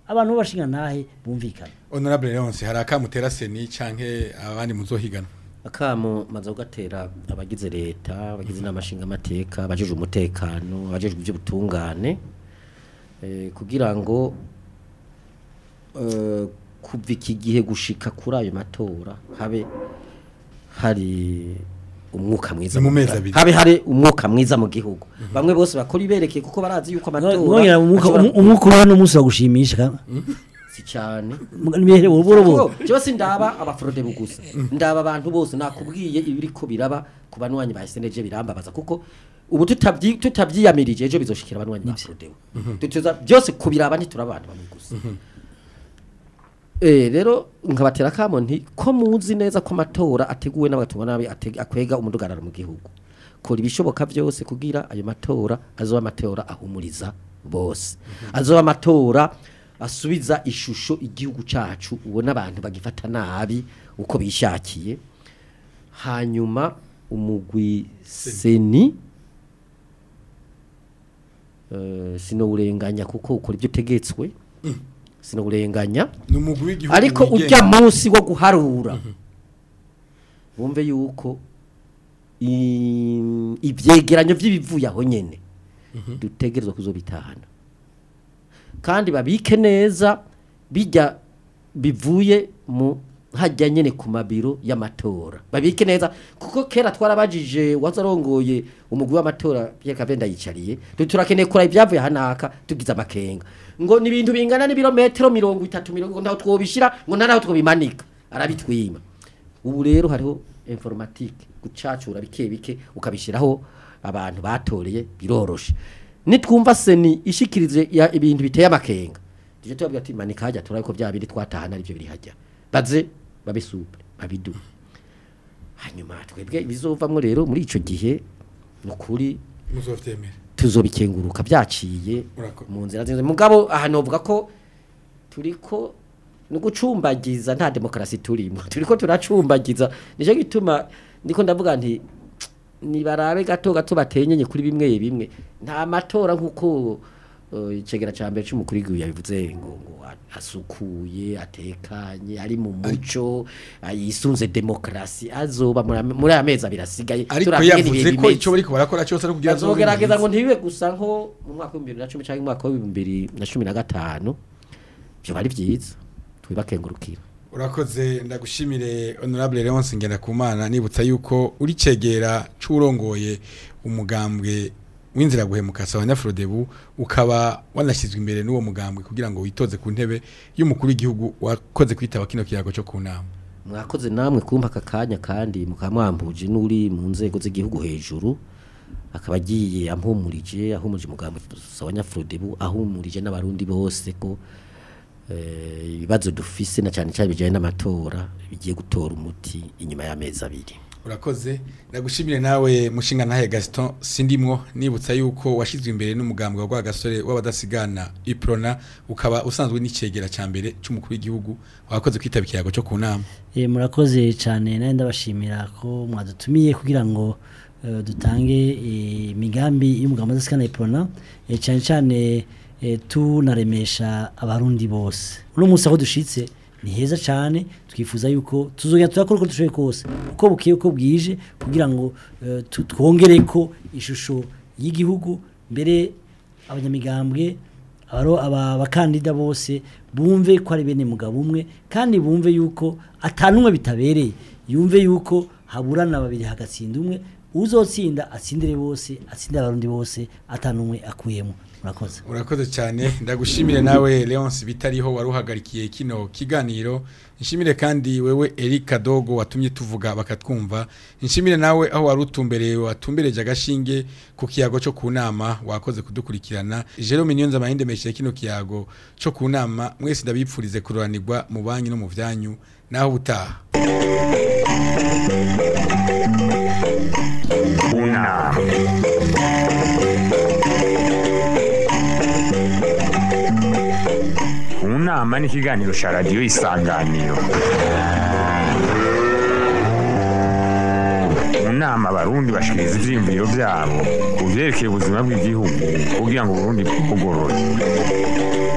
abantu b'abashinga ntahe bumvikana honorable leonce hari akamutera seni canke abandi muzohigana akamo maze kugatera abagize leta abagize inama nshingamateka abajejwe umutekano abajejwe iby'ubutungane eh, kugira ngo eh, kuva iki gihe gushika kuri ayo matora habe hari umwuka mwiza Ni mu mu mezi gihugu. abiri. habe hari umwuka mwiza mu gihugu bamwe bose bakora iberekeye kuko barazi yuko amatora mwongera umwuka ashobora- umwuka uri hano umunsi wagushimisha si cyane nibihere uburo Jewe sindaba abafrode bugusa ndaba abantu bose nakubwiye ibiriko biraba ku banwanyi ba SNG birambabaza kuko ubu tutabyi tutabyiyamirije ejo bizoshikira abanwanyi ba frode tutuza byose kubiraba ntituraba abantu bamwe gusa Eh rero nkabatera kamo nti ko muzi neza ko amatora ateguwe n'abatumwa nabi ateg- akwega umudugararo mu gihugu kora ibishoboka byose kugira ayo matora azoba amatora ahumuriza bose azoba amatora asubiza ishusho igihugu cacu ubona abantu bagifata nabi uko bishakiye hanyuma umugwi seni eh, sinowurenganya kuko ukora ibyo utegetswe sinowurenganya ni umugwi w'igihugu ariko wigenga. ujya munsi wo guharura wumve yuko i- ivyegeranyo vy'ibivuye aho nyene dutegerezwa kuzobitahana kandi babike neza bijya bivuye mu hajya nyene ku mabiro y'amatora babike neza kuko kera twarabajije wazarongoye umugwi w'amatora Pierre Kavenda yicariye turakeneye kura ibyavuye hanaka tugize amakenga ngo ni ibintu bingana n'ibirometero mirongo itatu mirongo ntaho twobishira ngo nta naho twobimanika arabitwima ubu rero hariho informatique gucacura bike bike ukabishiraho abantu batoreye biroroshe nitwumva seni ishikirize ya ibintu biteye amakenga tuje tubabwira ati manika hajya turabiko bya bindi twatahana aribyo biri hajya baze babisupe babidu hanyuma twebwe bizovamwo rero muri ico gihe nukuri muzovyemera tuzobikenguruka byaciye Urako- mu nzira nziza mugabo aha novuga ko turiko no gucumbagiza nta demokarasi turimo turiko turacumbagiza nico gituma ndiko ndavuga nti nibarabe gato gato batenyenye kuri bimwe bimwe nta matora nkuko uh, icegera ca mbere c'umukuru w'igihugu yabivuze ngo ngo a- asukuye atekanye ari mu muco ah, yisunze demokarasi azoba muri ame- muri aya mezi abiri asigaye ariko turavye yavuze n'ibihe ko bimeze. ico bariko barakora cyose ari kugira bazogerageza ngo ntibibe gusa nko mu mwaka w'ibihumbi bibiri na cumi cyangwa mu mwaka w'ibihumbi bibiri na cumi na gatanu byo bari byiza tubibakengurukira urakoze ndagushimire honorable Leonce Ngendakumana nibutsa yuko uri cegera c'urongoye umugambwe w'inzira guhemuka sawa nyafrodebu ukaba wanashyizwe imbere n'uwo mugambwe kugira ngo witoze ku ntebe y'umukuru w'igihugu wakoze kwitaba kino kiyago cyo ku nama mwakoze namwe kumpa aka kanya kandi mukaba mwambuje n'uri mu nzego z'igihugu hejuru akaba agiye ampumurije ahumurije umugambi sawa nyafrodebu ahumurije n'abarundi bose ko eh, ibibazo dufise na cyane cyane bijyanye n'amatora bigiye gutora umuti inyuma y'amezi abiri urakoze ndagushimire nawe mushinga ntahe Gaston sindimwo nibutsa yuko washyizwe imbere n'umugambwe wa gasore w'abadasigana iprona ukaba usanzwe n'icegera ca mbere c'umukuru w'igihugu wakoze kwitaba ikiyago cyo ku nama Eh, murakoze cyane nawe ndabashimira ko mwadutumiye kugira ngo eh, dutange eh, imigambi y'umugambi w'adasikana iprona eh, cyane cyane eh, tunaremesha abarundi bose uno munsi aho dushitse ni heza cyane twifuza yuko tuzongera turakora uko dushoboye kose uko bukeye uko bwije kugira ngo eh, tu- twongere ko ishusho y'igihugu mbere abanyamigambwe abaro aba abakandida bose bumve ko ari bene mugabo umwe kandi bumve yuko atanumwe bitabereye yumve yuko haburana babiri hagatsinda umwe uzotsinda atsindire bose atsindire abarundi bose atanumwe akuyemo murakoze urakoze cyane ndagushimire nawe Leonce bitariho waruhagarikiye kino kiganiro nshimire kandi wewe Eric Dogo watumye tuvuga bakatwumva nshimire nawe aho warutumbereye watumbereje agashinge ku kiyago cyo ku nama wakoze kudukurikirana Jerome Niyonza mahinde meshe kino kiyago cyo ku nama mwese ndabipfurize kuroranirwa mu banki no mu vyanyu naho butaha Una. Unama ni ikiganiro cya radiyo isanganiro mu nama abarundi bashikiriza ivyiyumviro vyabo ku vyerekeye ubuzima bw'igihugu kugira ngo uburundi bugorore